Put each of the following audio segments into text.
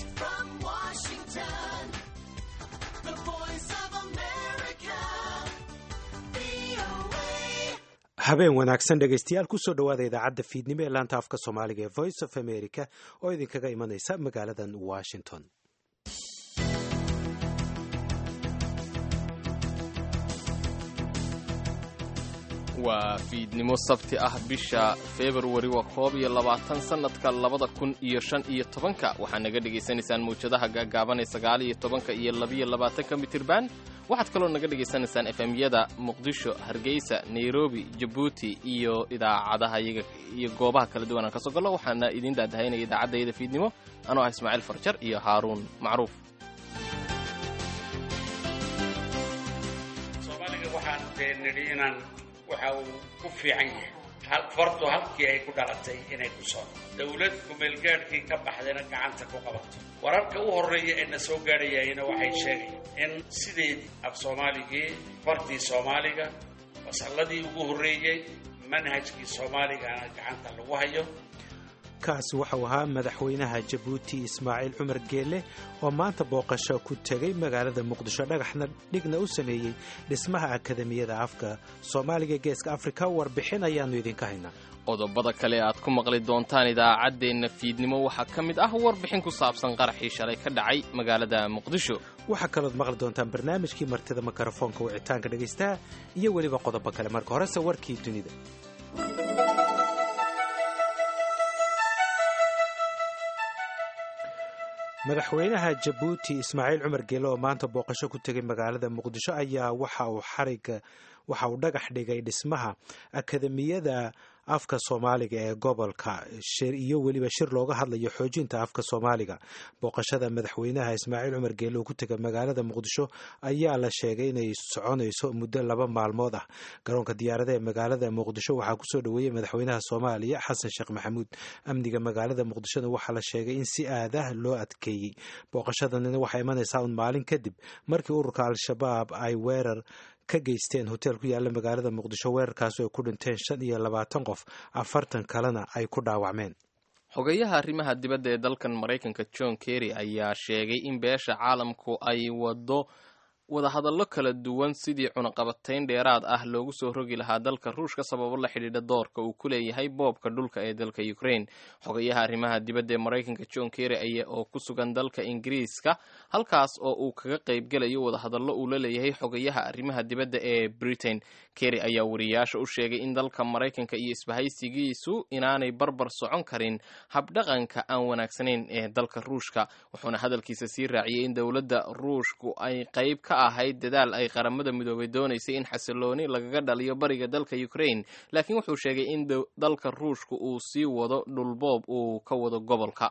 From Washington, the voice of America, VOA. habeen wanaagsan dhegaystayaal kusoo dhowaada idaacadda fiidnimo ee laanta afka soomaaliga ee voice of america oo idinkaga imanaysa magaaladan washington waa fiidnimo sabti ah bisha februari waa koob iyo labaatan sannadka labada kun iyo shan iyo tobanka waxaa naga dhegaysanaysaan mawjadaha gaagaaban ee sagaal iyo tobanka iyo labiyo labaatanka mitirban waxaad kaloo naga dhegaysanaysaan efemyada muqdisho hargeysa nairobi jabuuti iyo idaacadaha iyaga iyo goobaha kala duwan aan ka soo gallo waxaana idiin daadahaynaya idaacaddayada fiidnimo anoo ah ismaaciil farjar iyo haaruun macruuf soomaaliga waxaan dee nidhi inaan waxa uu ku fiican yahay hal fardu halkii ay ku dhalatay inay ku soo dowlad kumeelgaadhkii ka baxdayna gacanta ku qabato wararka u horreeya ee na soo gaadhayayna waxay sheegayaan in sideedii af soomaaligii fartii soomaaliga masalladii ugu horreeyey manhajkii soomaaligana gacanta lagu hayo kaasi waxau ahaa madaxweynaha jabuuti ismaaciil cumar geelle oo maanta booqasho ku tegay magaalada muqdisho dhagaxna dhigna u sameeyey dhismaha akademiyada afka soomaaliga geeska afrika warbixin ayaannu idinka haynaa qodobada kale aad ku maqli doontaan idaacaddeenna fiidnimo waxaa ka mid ah warbixin ku saabsan qaraxii shalay ka dhacay magaalada muqdisho waxaa kalood maqli doontaan barnaamijkii martida mikrofoonka wicitaanka dhegaystaha iyo weliba qodobo kale marka horese warkii dunida madaxweynaha jabuuti ismaaciil cumar geele oo maanta booqasho ku tegay magaalada muqdisho ayaa waxa uu xariga waxa uu dhagax dhigay dhismaha akademiyada afka soomaaliga ee gobolka shir iyo weliba shir looga hadlayo xoojinta afka soomaaliga booqashada madaxweynaha ismaaciil cumar geele oo ku tegay magaalada muqdisho ayaa la sheegay inay soconayso muddo laba maalmood ah garoonka diyaarada ee magaalada muqdisho waxaa kusoo dhoweeyey madaxweynaha soomaaliya xasan sheekh maxamuud amniga magaalada muqdishona waxaa la sheegay in si aadah loo adkeeyey booqashadanina waxay imanaysaa un maalin kadib markii ururka al-shabaab ay weerar ka geysteen hotel ku yaala magaalada muqdisho weerarkaasi ay ku dhinteen shan iyo labaatan qof afartan kalena ay ku dhaawacmeen xogeyaha arrimaha dibadda ee dalkan maraykanka john kerry ayaa sheegay in beesha caalamku ay wado wadahadallo kala duwan sidii cunaqabatayn dheeraad ah loogu soo rogi lahaa dalka ruushka sababo la xidhiidha doorka uu ku leeyahay boobka dhulka ee dalka ukraine xogayaha arrimaha dibadda ee maraykanka john kerry aya oo ku sugan dalka ingiriiska halkaas oo uu kaga qaybgelayo wadahadallo uu la leeyahay xogayaha arrimaha dibadda ee britain kerry ayaa wariyaasha u sheegay in dalka maraykanka iyo isbahaysigiisu inaanay barbar socon karin habdhaqanka aan wanaagsanayn ee dalka ruushka wuxuuna hadalkiisa sii raaciyey in dowladda ruushku ay qayb ka ahayd dadaal ay qaramada midoobay doonaysay in xasilooni lagaga dhaliyo bariga dalka ukraine laakiin wuxuu sheegay in dalka ruushku uu sii wado dhulboob uu ka wado gobolka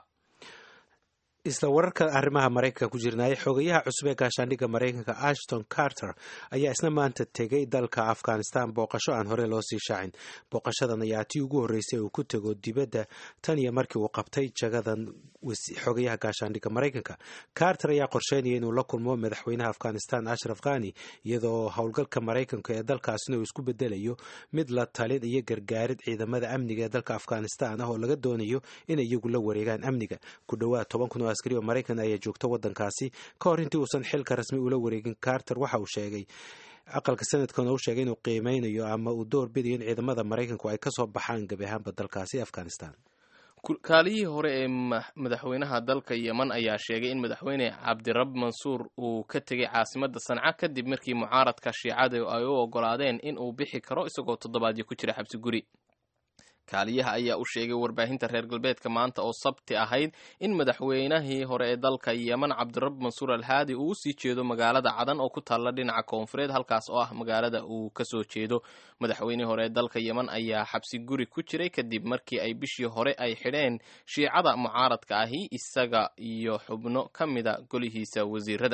isla wararka arrimaha maraykanka ku jirnaaya xogayaha cusub ee gaashaandhigga maraykanka ashton carter ayaa isna maanta tegay dalka afghanistan booqasho aan hore loo sii shaacin booqashadan ayaa tii ugu horreysay uu ku tego dibadda tan iyo markii uu qabtay jagadan xogayaha gaashaandhigga maraykanka carter ayaa qorsheynaya inuu la kulmo madaxweynaha afghanistan ashraf khani iyadoo howlgalka maraykanka ee dalkaasina uu isku bedelayo mid la talin iyo gargaarid ciidamada amniga ee dalka afghanistan ah oo laga doonayo inay iyagu la wareegaan amniga ku dhowaad toban kun askari oo maraykan ayaa joogta waddankaasi ka hor intii uusan xilka rasmi ula wareegin carter waxa uu sheegay aqalka sanadkana uu sheegay inuu qiimeynayo ama uu door bidayo in ciidamada maraykanku ay kasoo baxaan gabi ahaanba dalkaasi afghanistan kaaliyihii hore ee madaxweynaha dalka yeman ayaa sheegay in madaxweyne cabdirab mansuur uu ka tegay caasimadda sanca kadib markii mucaaradka shiicada ay u ogolaadeen in uu bixi karo isagoo toddobaadyo ku jira xabsi guri kaaliyaha ayaa u sheegay warbaahinta reer galbeedka maanta oo sabti ahayd in madaxweynahii hore ee dalka yeman cabdirab mansuur alhaadi uu usii jeedo magaalada cadan oo ku taalla dhinaca koonfureed halkaas oo ah magaalada uu kasoo jeedo madaxweynihii hore ee dalka yeman ayaa xabsi guri ku jiray kadib markii ay bishii hore ay xidheen shiicada mucaaradka ahi isaga iyo xubno ka mida golihiisa wasiirada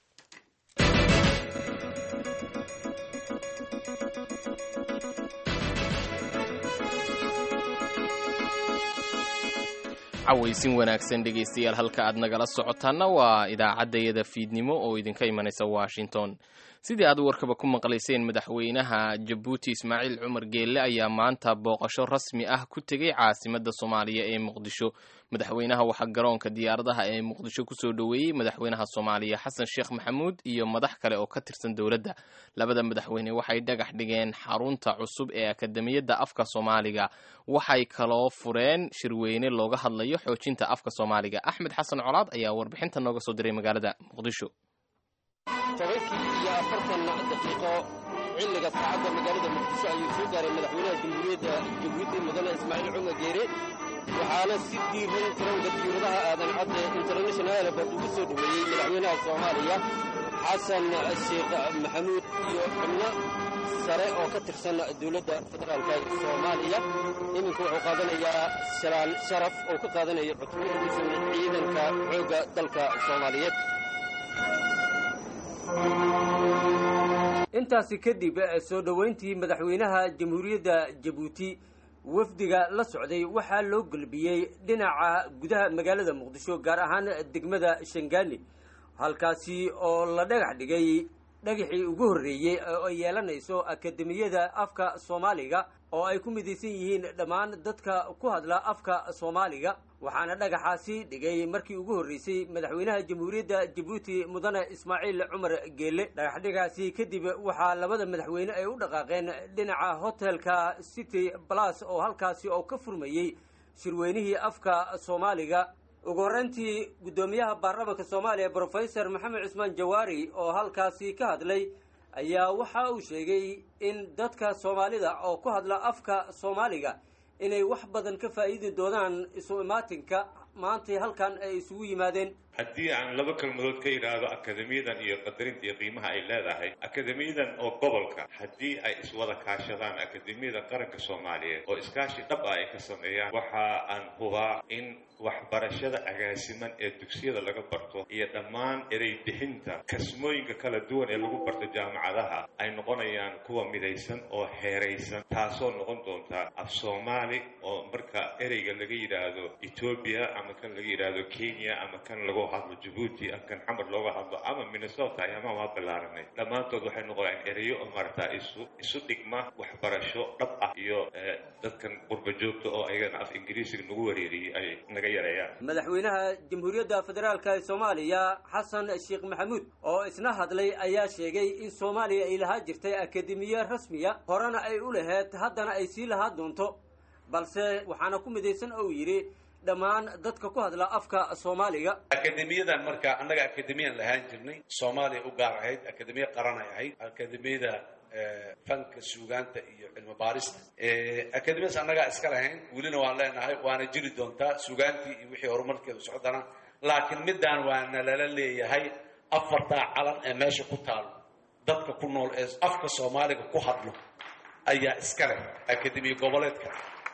cawaysin wanaagsan dhegaystayaal halka aad nagala socotaana waa idaacaddayada fiidnimo oo idinka imanaysa washington sidii aad warkaba ku maqlayseen madaxweynaha jabuuti ismaaciil cumar geelle ayaa maanta booqasho rasmi ah ku tegey caasimadda soomaaliya ee muqdisho madaxweynaha waxaa garoonka diyaaradaha ee muqdisho kusoo dhoweeyey madaxweynaha soomaaliya xasan sheekh maxamuud iyo madax kale oo ka tirsan dowladda labada madaxweyne waxay dhagax dhigeen xarunta cusub ee akademiyadda afka soomaaliga waxay kaloo fureen shirweyne looga hadlayo xoojinta afka soomaaliga axmed xasan colaad ayaa warbixinta nooga soo diray magaalada muqdisho tobankii iyo afartan daqiiqo xilliga saacadda magaalada muqdisho ayuu soo gaaray madaxweynaha jamhuuriyadda jabuuti mudane ismaaciil cumar geere waxaana si diiran taranka diiradaha aadan cadde international airport ugu soo dhoweeyey madaxweynaha soomaaliya xasan sheekh maxamuud iyo xubno sare oo ka tirsan dowladda federaalka soomaaliya iminka wuxuu qaadanayaa shalaan sharaf oo ka qaadanayo cutbo ka tirsan ciidanka xoogga dalka soomaaliyeed intaasi kadib soo dhoweyntii madaxweynaha jamhuuriyadda jabuuti wafdiga la socday waxaa loo gelbiyey dhinaca gudaha magaalada muqdisho gaar ahaan degmada shangaani halkaasi oo la dhagax dhigay dhagaxii ugu horreeyey oo ay yeelanayso akademiyada afka soomaaliga oo ay ku midaysan yihiin dhammaan dadka ku hadla afka soomaaliga waxaana dhagaxaasi dhigay markii ugu horreysay madaxweynaha jamhuuriyadda jabuuti mudane ismaaciil cumar geelle dhagaxdhigaasi kadib waxaa labada madaxweyne ay u dhaqaaqeen dhinaca hotelka city balas oo halkaasi oo ka furmayey shirweynihii afka soomaaliga ugu horreyntii guddoomiyaha baarlamaanka soomaaliya brofesor maxamed cusmaan jawaari oo halkaasi ka hadlay ayaa waxa uu sheegay in dadka soomaalida oo ku hadla afka soomaaliga inay wax badan ka faa'iidi doonaan isu imaatinka maantay halkan ay isugu yimaadeen haddii aan laba kelmadood ka yidhaahdo akademiyadan iyo qadarinta iyo qiimaha ay leedahay akademiyadan oo gobolka haddii ay iswada kaashadaan akademiyada qaranka soomaaliyeed oo iskaashi dhab ah ay ka sameeyaan waxa aan hubaa in waxbarashada agaasiman ee dugsiyada laga barto iyo dhammaan erey bixinta kasmooyinka kala duwan ee lagu barto jaamacadaha ay noqonayaan kuwa midaysan oo heeraysan taasoo noqon doonta af soomaali oo marka ereyga laga yidhaahdo etoobiya ama kan laga yidhaahdo kenya ama kan lagu hadlo jabuuti ama kan xamar looga hadlo ama minnesota ama waa ballaaranay dhammaantood waxay noqonayaan ereyo oo maaragtaa isu isu dhigma waxbarasho dhab ah iyo dadkan qurba joogta oo ayagana af ingiriisiga nagu wareeriyey ay naga yareeyaan madaxweynaha jamhuuriyadda federaalka ee soomaaliya xasan sheekh maxamuud oo isna hadlay ayaa sheegay in soomaaliya ay lahaa jirtay akademiye rasmiya horena ay u laheyd haddana ay sii lahaa doonto balse waxaana ku midaysan ou yidhi dhammaan dadka ku hadla afka soomaaliga akademiyadan marka annaga akademiyan lahaan jirnay soomaaliya u gaar ahayd akademiya qaran ay ahayd akademiyada fanka suugaanta iyo cilmi baarista akademiyadaas annagaa iska lahayn welina waan leenahay waana jiri doontaa suugaantii iyo wixii horumarkeedu socdana laakiin midaan waana lala leeyahay afartaa calan ee meesha ku taalo dadka ku nool ee afka soomaaliga ku hadlo ayaa iska leh akademiya goboleedka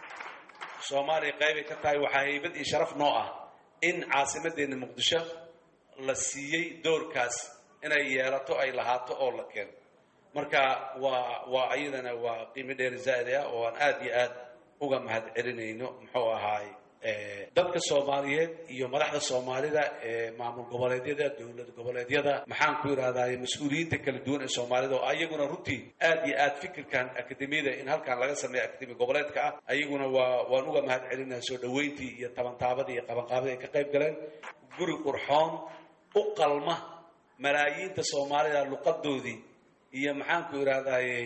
soomaaliya qaybay ka tahay waxaa haybad iyo sharaf noo ah in caasimadeenna muqdisho la siiyey doorkaas inay yeelato ay lahaato oo la keeno marka waa waa ayadana waa qiimo dheeri zaa'id ah oo aan aad iyo aad uga mahad celinayno muxuu ahaay dadka soomaaliyeed iyo madaxda soomaalida ee maamul goboleedyada dowlad goboleedyada maxaan ku yidhahdaay mas-uuliyiinta kala duwan ee soomaalida oo ayaguna runtii aad iyo aad fikirkan akademiyada in halkan laga sameeyo akademi goboleedka ah ayaguna waa waan uga mahad celinaya soo dhoweyntii iyo tabantaabadii iyo qabanqaabadii ay ka qayb galeen guri qurxoon u qalma malaayiinta soomaalida luqadoodii iyo maxaan ku yidhahdayy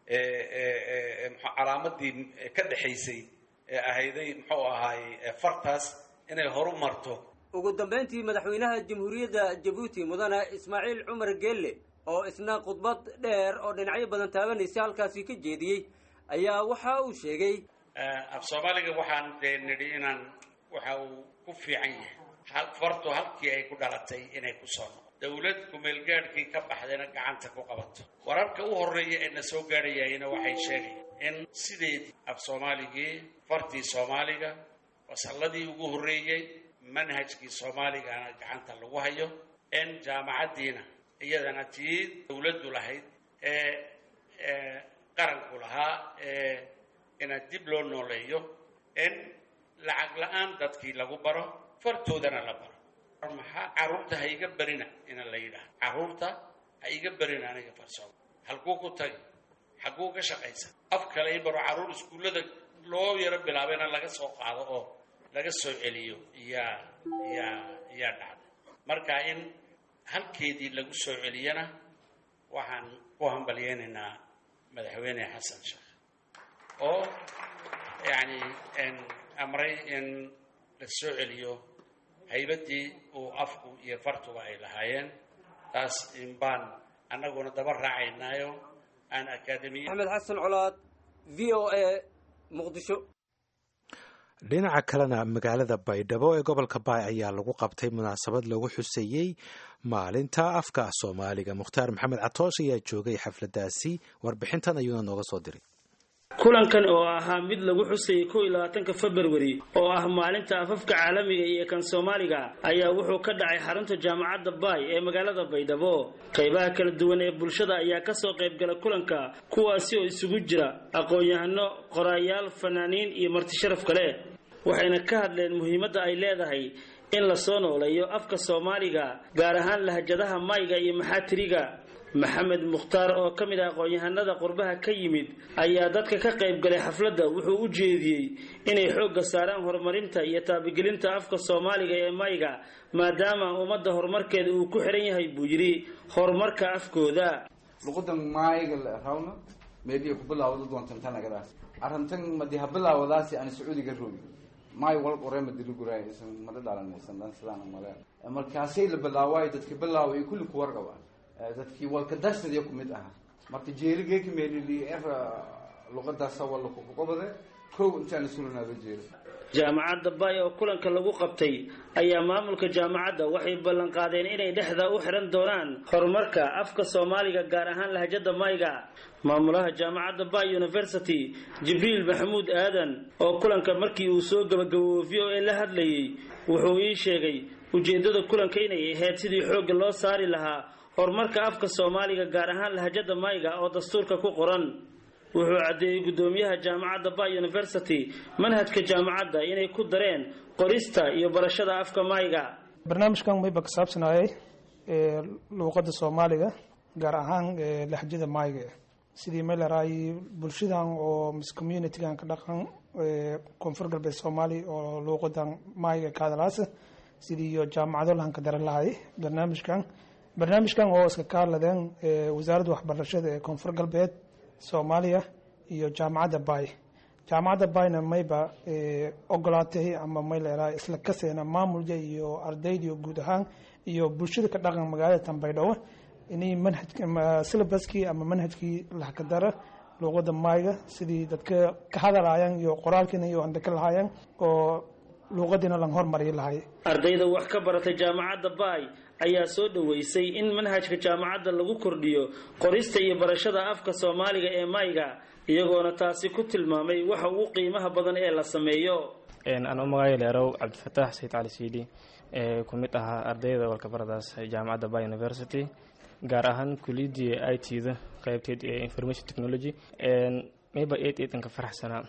calaamadii ka dhexaysay ee ahayday muxuu ahaay fartaas inay horu marto ugu dambayntii madaxweynaha jamhuuriyadda jabuuti mudane ismaaciil cumar geelle oo isna khudbad dheer oo dhinacyo badan taabanaysa halkaasi ka jeediyey ayaa waxa uu sheegay af soomaaliga waxaan dee nidhi inaan waxa uu ku fiican yahay fartu halkii ay ku dhalatay inay ku soo noqo dowlad kumeelgaadhkii ka baxdayna gacanta ku qabato wararka u horreeya ee na soo gaadhayayna waxay sheegayaan in sideedii af soomaaligii fartii soomaaliga fasalladii ugu horreeyey manhajkii soomaaligana gacanta lagu hayo in jaamacaddiina iyadana tii dowladdu lahayd ee qaranku lahaa ee ina dib loo nooleeyo in lacag la-aan dadkii lagu baro fartoodana la baro maxaa carruurta ha iga barina ina la yidhaahdo carruurta ha iga berin aniga farsooma halkuu ku tagi xagguu ka shaqaysan af kale i baro carruur iskuullada loo yaro bilaabayna laga soo qaado oo laga soo celiyo yaa yaa yaa dhacday marka in halkeedii lagu soo celiyana waxaan ku hambalyeynaynaa madaxweyne xasan sheekh oo yacni amray in la soo celiyo haybaddii uu afku iyo fartuba ay lahaayeen taas in baan annaguna daba raacaynaayo aan akaademiya axmed xasan colaad v o a muqdisho dhinaca kalena magaalada baydhabo ee gobolka baay ayaa lagu qabtay munaasabad lagu xuseeyey maalinta afka soomaaliga mukhtaar maxamed catoosh ayaa joogay xafladaasi warbixintan ayuuna nooga soo diray kulankan oo ahaa mid lagu xusayay kow iyo labaatanka februari oo ah maalinta afafka caalamiga iyo kan soomaaliga ayaa wuxuu ka dhacay xarunta jaamacadda baay ee magaalada baydhabo qaybaha kala duwan ee bulshada ayaa kasoo qaybgala kulanka kuwaasi oo isugu jira aqoon-yahano qoraayaal fanaaniin iyo martisharaf kale waxayna ka hadleen muhiimadda ay leedahay in la soo nooleeyo afka soomaaliga gaar ahaan lahjadaha mayga iyo maxaatiriga maxamed mukhtaar oo ka mid ah aqoon-yahanada qurbaha ka yimid ayaa dadka ka qayb galay xafladda wuxuu u jeediyey inay xoogga saaraan horumarinta iyo taabigelinta afka soomaaliga ee mayga maadaama ummadda horumarkeeda uu ku xiran yahay buu yidhi horumarka afkooda luqadan maayga la rawna meediya ku bilaawda doontan tanagadaas arrintan madi ha bilaawadaasi aan sacuudiga roogi maay wal qore madili guraay isan mada dhalanaysan dhan sidaan male markaasay la bilaawaayo dadka bilaawa iyo kulli ku warqabaan dadkii walkadashadya ku mid aha marka jeeligeeki meelili er luqadaasa walla kuqobade kow intaan sulanaaba jeelo jaamacadda baay oo kulanka lagu qabtay ayaa maamulka jaamacadda waxay ballan qaadeen inay dhexda u xiran doonaan horumarka afka soomaaliga gaar ahaan lahjada mayga maamulaha jaamacadda bay university jibriil maxamuud aadan oo kulanka markii uu soo gabagaboobo v o a la hadlayay wuxuu ii sheegay ujeeddada kulanka inay ahayd sidii xoogga loo saari lahaa horumarka afka soomaaliga gaar ahaan lahjada mayga oo dastuurka ku qoran wuxuu caddeeyey guddoomiyaha jaamacadda bay university manhajka jaamacadda inay ku dareen qorista iyo barashada afka mayga barnaamijkan mayba ka saabsanayay luuqadda soomaaliga gaar ahaan lahjada mayga sidii meelaraay bulshadan oo mis communitygan ka dhaqan koonfur galbeed soomaaliya oo luuqadan mayga ka hadalaasa sidii iyo jaamacado lahan ka daran lahay barnaamijkan barnaamijkan oo iska ka hadladeen wasaaradda waxbarashada ee koonfur galbeed soomaaliya iyo jaamacadda bay jaamacadda bayna mayba ogolaatay ama may leerahay isla kaseena maamulka iyo ardayda guud ahaan iyo bulshada ka dhaqan magaalada tanbaydhawo inay manhaj syllabuskii ama manhajkii lahkadara luuqada mayga sidii dadka ka hadalaayaan iyo qoraalkiina iyo andaka lahaayeen oo luuqadiina lan hormariyi lahay ardayda wax ka baratay jaamacadda baay ayaa soo dhoweysay in manhajka jaamacadda lagu kordhiyo qorista iyo barashada afka soomaaliga ee mayga iyagoona taasi ku tilmaamay waxa ugu qiimaha badan ee la sameeyo anuu magacay leerow cabdifataax sayid cali siidi ee ku mid ahaa ardayda walkabaradaas jaamacadda bay university gaar ahaan kuliyadii i t da qaybteed ee information technology mayba eed eedanka faraxsanaa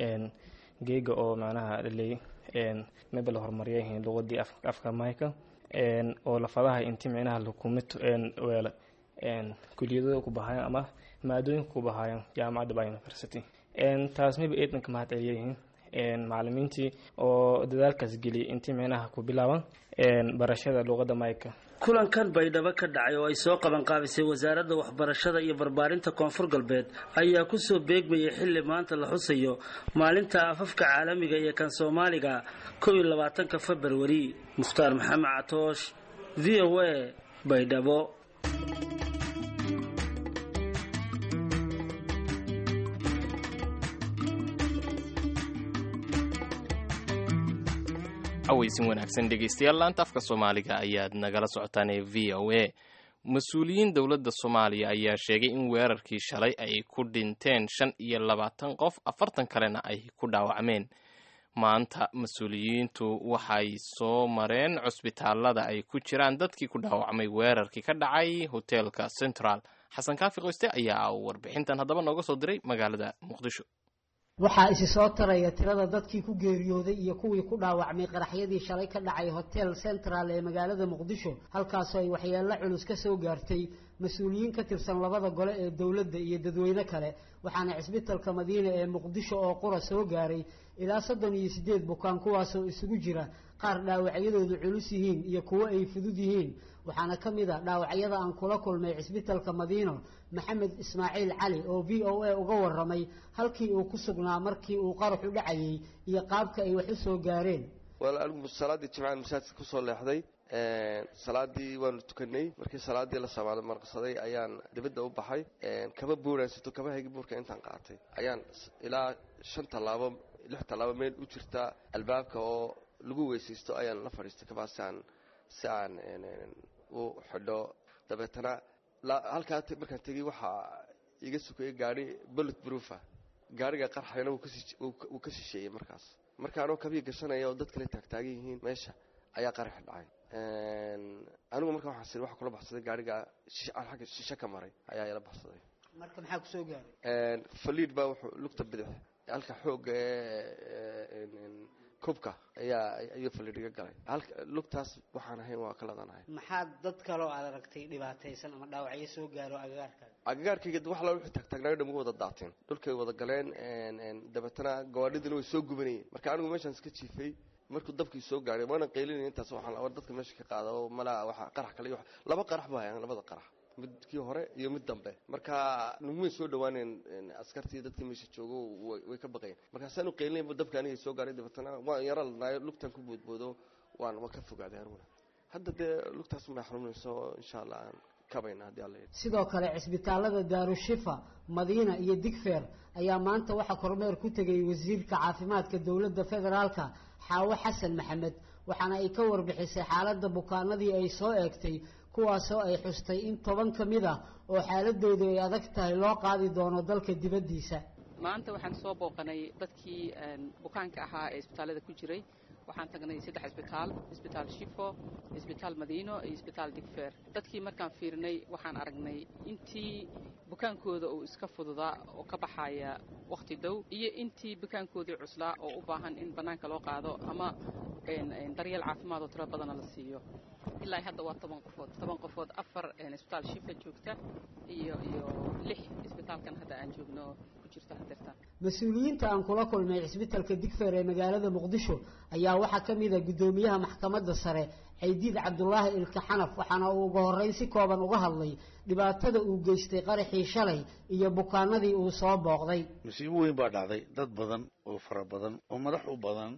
geega oo macnaha dhaley mayba la horumariyay luqadii afka mayka oo lafadaha inti micnaha lakumid weela kuliyadada ku bahaayan ama maadooyinka ku bahaayan jaamacadda ba university taas mayba eedanka mahad celiyayihiin macalimiintii oo dadaalkaas geliyay intii micnaha ku bilaaban barashada luqadda mayka kulankan baydhabo ka dhacay oo ay soo qaban qaabisay wasaaradda waxbarashada iyo barbaarinta koonfur galbeed ayaa kusoo beegmayay xilli maanta la xusayo maalinta afafka caalamiga iyo kan soomaaliga kow iyo labaatanka februari mukhtaar maxamed catoosh v o a baydhabo aweysin wanaagsan dhegeystayaal laanta afka soomaaliga ayaad nagala socotaan ee v o a mas-uuliyiin dowladda soomaaliya ayaa sheegay in weerarkii shalay ay ku dhinteen shan iyo labaatan qof afartan kalena ay ku dhaawacmeen maanta mas-uuliyiintu waxay soo mareen cusbitaalada ay ku jiraan dadkii ku dhaawacmay weerarkii ka dhacay hoteelka central xasan kaafi qoyste ayaa warbixintan haddaba nooga soo diray magaalada muqdisho waxaa isi soo taraya tirada dadkii ku geeriyooday iyo kuwii ku dhaawacmay qaraxyadii shalay ka dhacay hotel central ee magaalada muqdisho halkaasoo ay waxyeello culus ka soo gaartay mas-uuliyiin ka tirsan labada gole ee dowladda iyo dadweyne kale waxaana cisbitalka madiina ee muqdisho oo qura soo gaaray ilaa soddon iyo siddeed bukaan kuwaasoo isugu jira qaar dhaawacyadoodu culus yihiin iyo kuwo ay fudud yihiin waxaana ka mid a dhaawacyada aan kula kulmay cisbitalka madiino maxamed ismaaciil cali oo v o a uga warramay halkii uu ku sugnaa markii uu qaraxu dhacayay iyo qaabka ay wax u soo gaareen wal anigu salaaddii jimcaan masaajidka kusoo leexday salaadii waanu tukanay markii salaadii la samaado marqsaday ayaan dibadda u baxay kaba buuraysato kaba hegi buurka intaan qaatay ayaan ilaa shan tallaabo lix tallaabo meel u jirta albaabka oo lagu weysaysto ayaan la fadhiistay kabaasi aan si aan u xidho dabeetana halkaa markaan tegey waxaa iga sukayay gaari bullet proofa gaariga qarxayna wuu ka shisheeyey markaas marka anoo kabii gashanaya oo dad kale taagtaagan yihiin meesha ayaa qaraxi dhacay anigu marka waxaan siri waxa kula baxsaday gaariga agga shishe ka maray ayaa ila baxsaday marka maxaa kusoo gaaray faliid baa wuxuu lugta bidix halka xoogga ee kubka ayaa ayuu faliid iga galay halka lugtaas waxaan ahayn waa ka ladanahay maxaa dad kaloo aad aragtay dhibaataysan ama dhaawacyo soo gaaro agagaarkaaga agagaarkayga wax la wixii taagtaagnaayo dhan way wada daateen dhulkay wada galeen dabeetana gawaadhidina way soo gubanayeen marka anigu meeshaan iska jiifay markuu dabkii soo gaaray waana qaylinaya intaas waxaan war dadka meesha ka qaada oo malaa waxa qarax kale iyo laba qarax baa hayaan labada qarax midkii hore iyo mid dambe marka nagumay soo dhawaaneen askartii dadkii meesha joogo way ka baqayeen markaasaan u qaylinayba dabka aniga soo gaaray dabeetana waan yara ladnaayo lugtan ku boodboodo waan waan ka fogaaday aniguna hadda dee lugtaas ma xanuunayso insha allah aan kabayna haddii alla sidoo kale cisbitaalada daarushifa madiina iyo digfeer ayaa maanta waxaa kormeer ku tegay wasiirka caafimaadka dowladda federaalka xaawo xasan maxamed waxaana ay ka warbixisay xaaladda bukaanadii ay soo eegtay kuwaasoo ay xustay in toban ka mid ah oo xaaladoodu ay adag tahay loo qaadi doono dalka dibaddiisa maanta waxaan soo booqanay dadkii bukaanka ahaa ee isbitaallada ku jiray waxaan tagnay saddex isbitaal isbitaal shifo isbitaal madiino iyo isbitaal digfeer dadkii markaan fiirinay waxaan aragnay intii bukaankooda uu iska fududaa oo ka baxaya wakhti dhow iyo intii bukaankoodii cuslaa oo u baahan in bannaanka loo qaado ama daryeel caafimaad oo tiro badana la siiyo ilaa hadda waa toban qofood toban qofood afar isbitaal shifa joogta iyo iyo lix isbitaalkan hadda aan joogno ku jirta hadeertaan mas-uuliyiinta aan kula kulmay cisbitalka digfeer ee magaalada muqdisho ayaa waxaa ka mid a guddoomiyaha maxkamadda sare caydiid cabdulaahi ilka xanaf waxaana uu uga horreyn si kooban uga hadlay dhibaatada uu geystay qaraxii shalay iyo bukaanadii uu soo booqday musiibo weyn baa dhacday dad badan oo fara badan oo madax u badan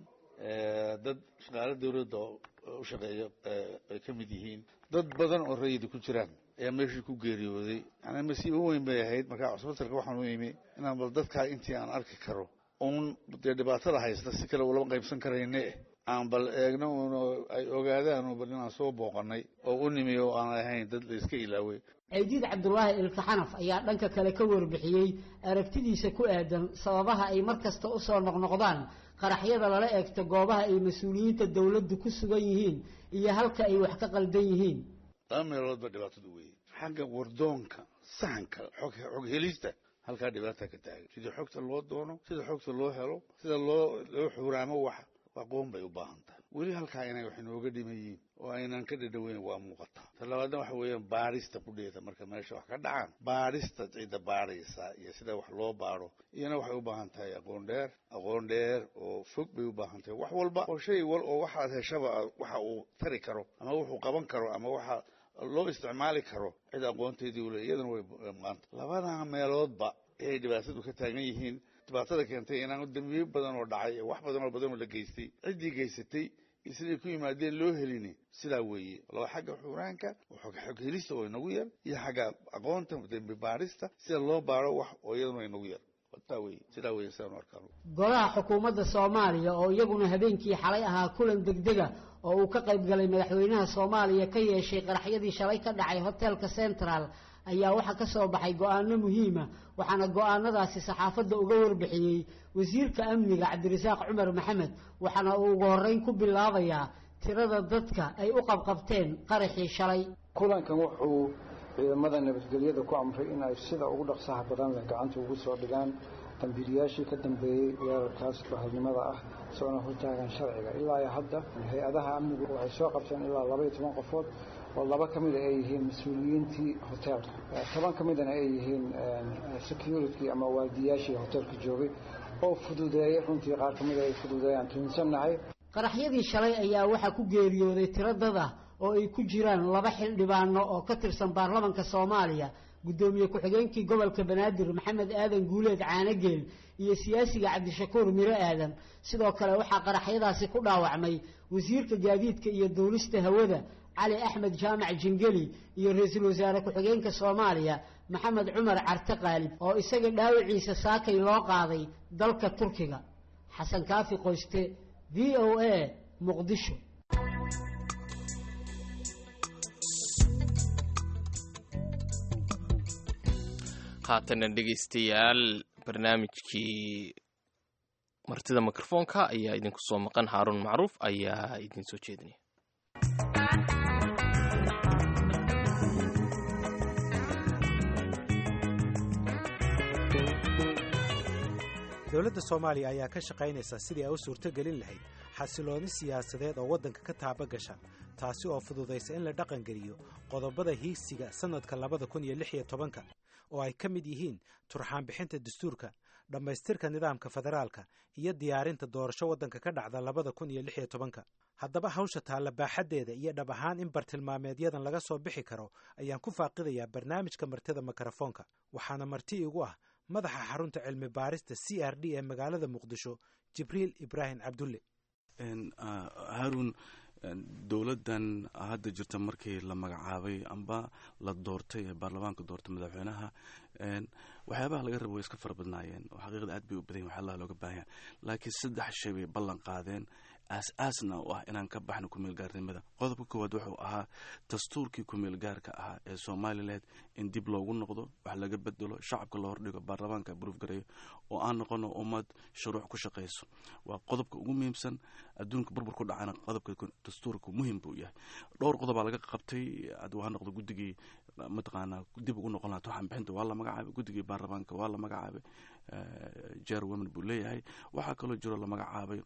dad shaqaalo dawladda u shaqeeya ay ka mid yihiin dad badan oo rayida ku jiraan ayaa meeshii ku geeriyooday yani masiibo weyn bay ahayd markaa cusbitalka waxaan u imi inaan bal dadkaa intii aan arki karo uun dee dhibaatada haysta si kale ulama qaybsan karayne aan bal eegno un ay ogaadaan bal inaan soo booqanay oo u nimi oo aan ahayn dad la iska ilaaway caydiid cabdulaahi ilka xanaf ayaa dhanka kale ka warbixiyey aragtidiisa ku aadan sababaha ay mar kasta u soo noqnoqdaan qaraxyada lala eegto goobaha ay mas-uuliyiinta dawladdu ku sugan yihiin iyo halka ay wax ka qaldan yihiin laba meelood ba dhibaatadu weeye xagga wardoonka sahanka xog xog helista halkaa dhibaata ka taagan sidii xogta loo doono sida xogta loo helo sida loo loo xuuraamo wax aqoon bay u baahan tahay weli halkaa inay wax inooga dhiman yihiin oo aynan ka dhadhaweyn waa muuqataa ta labaadna waxa weeyaan baadhista kudheeda marka meesha wax ka dhacaan baadhista cidda baadhaysa iyo sida wax loo baadho iyana waxay u baahan tahay aqoon dheer aqoon dheer oo fog bay u baahan tahay wax walba oo shay wal oo waxaad heshaba waxa uu tari karo ama wuxuu qaban karo ama waxa loo isticmaali karo cid aqoonteedii ule iyadana way maanta labadaa meeloodba ayay dhibaatadu ka taagan yihiin dhibaatada keentay inaan dambiyo badan oo dhacay wax badan oo badan oo la geystay ciddii geysatay iyo siday ku yimaadeen loo helini sidaa weeye laba xagga xuraanka xog xog helista oo inagu yar iyo xagga aqoonta dambi baarista sida loo baaro wax oo iyaduna inagu yar taa weye sidaa weye sidaan u arkaan golaha xukuumadda soomaaliya oo iyaguna habeenkii xalay ahaa kulan degdega oo uu ka qayb galay madaxweynaha soomaaliya ka yeeshay qaraxyadii shalay ka dhacay hotelka central ayaa waxaa ka soo baxay go-aano muhiima waxaana go-aanadaasi saxaafadda uga warbixiyey wasiirka amniga cabdirasaaq cumar maxamed waxaana uu ugu horreyn ku bilaabayaa tirada dadka ay u qabqabteen qaraxii shalay kulankan wuxuu ciidamada nabadgelyada ku amray in ay sida ugu dhaqsaha badan leh gacanta ugu soo dhigaan dambiilayaashii ka dambeeyey weerarkaas bahalnimada ah soona hortaagan sharciga ilaa iyo hadda hay-adaha amnigu waxay soo qabteen ilaa laba iyo toban qofood oo laba ka mida ay yihiin mas-uuliyiintii hoteelka toban ka midana ay yihiin security ama waardiyaashii hoteelka joogay oo fududeeyey runtii qaar ka mida ay fududeeyaan tuunsannahay qaraxyadii shalay ayaa waxaa ku geeriyooday tiro dad ah oo ay ku jiraan laba xildhibaano oo ka tirsan baarlamanka soomaaliya guddoomiye ku-xigeenkii gobolka banaadir maxamed aadan guuleed caanageel iyo siyaasiga cabdishakuur miro aadan sidoo kale waxaa qaraxyadaasi ku dhaawacmay wasiirka gaadiidka iyo duulista hawada cali axmed jaamac jingeli iyo ra-iisul wasaare ku-xigeenka soomaaliya maxamed cumar carte qaalib oo isaga dhaawiciisa saakay loo qaaday dalka turkiga xasan kaafi qoyste v o a muqdisho haatana dhegaystayaal barnaamijkii martida mikrofoonka ayaa idinku soo maqan haaruun macruuf ayaa idin soo jeedinaya dowladda soomaaliya ayaa ka shaqaynaysa sidii ay u suurtogelin lahayd xasilooni siyaasadeed oo waddanka ka taaba gasha taasi oo fududaysa in la dhaqangeliyo qodobada hiigsiga sannadka labada kun iyo lix iyo tobanka oo ay ka mid yihiin turxaanbixinta dastuurka dhammaystirka nidaamka federaalka iyo diyaarinta doorasho waddanka ka dhacda labada kun iyo lix iyo tobanka haddaba hawsha taalla baaxaddeeda iyo dhab ahaan in bartilmaameedyadan laga soo bixi karo ayaan ku faaqidayaa barnaamijka martida mikrofoonka waxaana marti igu ah madaxa xarunta cilmi baarista c r d ee magaalada muqdisho jibriil ibraahim cabdulle haarun dowladdan hadda jirta markii la magacaabay amba la doortay ee baarlamaanka doortay madaxweynaha waxyaabaha laga rabo way iska fara badnaayeen oo xaqiiqda aad bay u badan yahin waxyaalaha looga baahan yahay laakiin saddex shay bay ballan qaadeen aas-aasna u ah inaan ka baxno kumeelgaarnimada qodobka koowaad wuxuu ahaa dastuurkii kumeelgaarka ahaa ee somalilan in dib loogu noqdo wax laga bedelo shacabka la hordhigo baarlamaanka buruuf gareeyo oo aan noqono ummad shuruuc ku shaqayso waa qodobka ugu muhiimsan adduunka burbur ku dhacana qodobka dastuurka muhim buu yahay dhowr qodobaa laga qabtay ad ha noqdo guddigii mataqaanaa dib ugu noqon laha turxan bixinta waa la magacaabay guddigii baarlamaanka waa la magacaabay jer women buu leeyahay waxaa kaloo jiro la magacaabay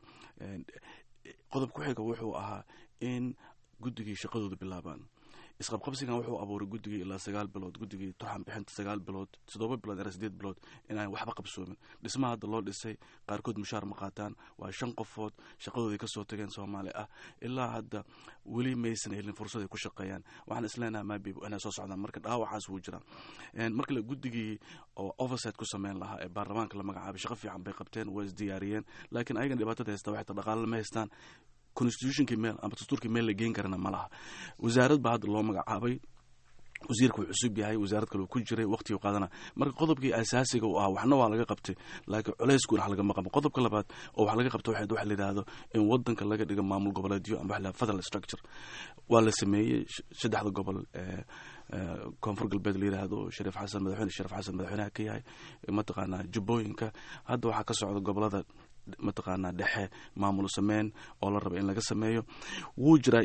qodob ku xiga wuxuu ahaa in guddigii shaqadooda bilaabaan isqabqabsigan wuxuu abuuray guddigii ilaa sagaal bilood guddigii turxan bixinta sagaal bilood toddoba bilood ilaa sideed bilood inaan waxba qabsoomin dhismaha hadda loo dhisay qaarkood mushaar ma qaataan waa shan qofood shaqadoodii kasoo tageen soomaali ah ilaa hadda weli maysan helin fursad ay ku shaqeeyaan waxaan isleenaha maabi inay soo socdaan marka dhaawacaas wuu jiraa marka le guddigii oo oversight ku sameyn lahaa ee baarlamaanka la magacaabay shaqo fiican bay qabteen waa isdiyaariyeen laakiin ayagana dhibaatada haysta waxay ta dhaqaale ma haystaan constitutionkii meel ama dastuurkii meel la geen karana ma laha wasaarad baa hadda loo magacaabay wasiirka wuu cusub yahay wasaarad kale uu ku jiray waqtigii qaadana marka qodobkii asaasiga u ahaa waxna waa laga qabtay laakiin culayskuna wax lagama qaban qodobka labaad oo wax laga qabta waxayd waxa la yidhaahdo in wadanka laga dhigo maamul goboleedyo ama waxa la federal structure waa la sameeyey saddexda gobol ee koonfur galbeed la yidhaahdo shariif xasan madaxweyne shariif xasan madaxweynaha ka yahay mataqaanaa jubbooyinka hadda waxaa ka socda gobolada mataqaanaa dhexe maamul sameyn oo la raba in laga sameeyo wuu jiraa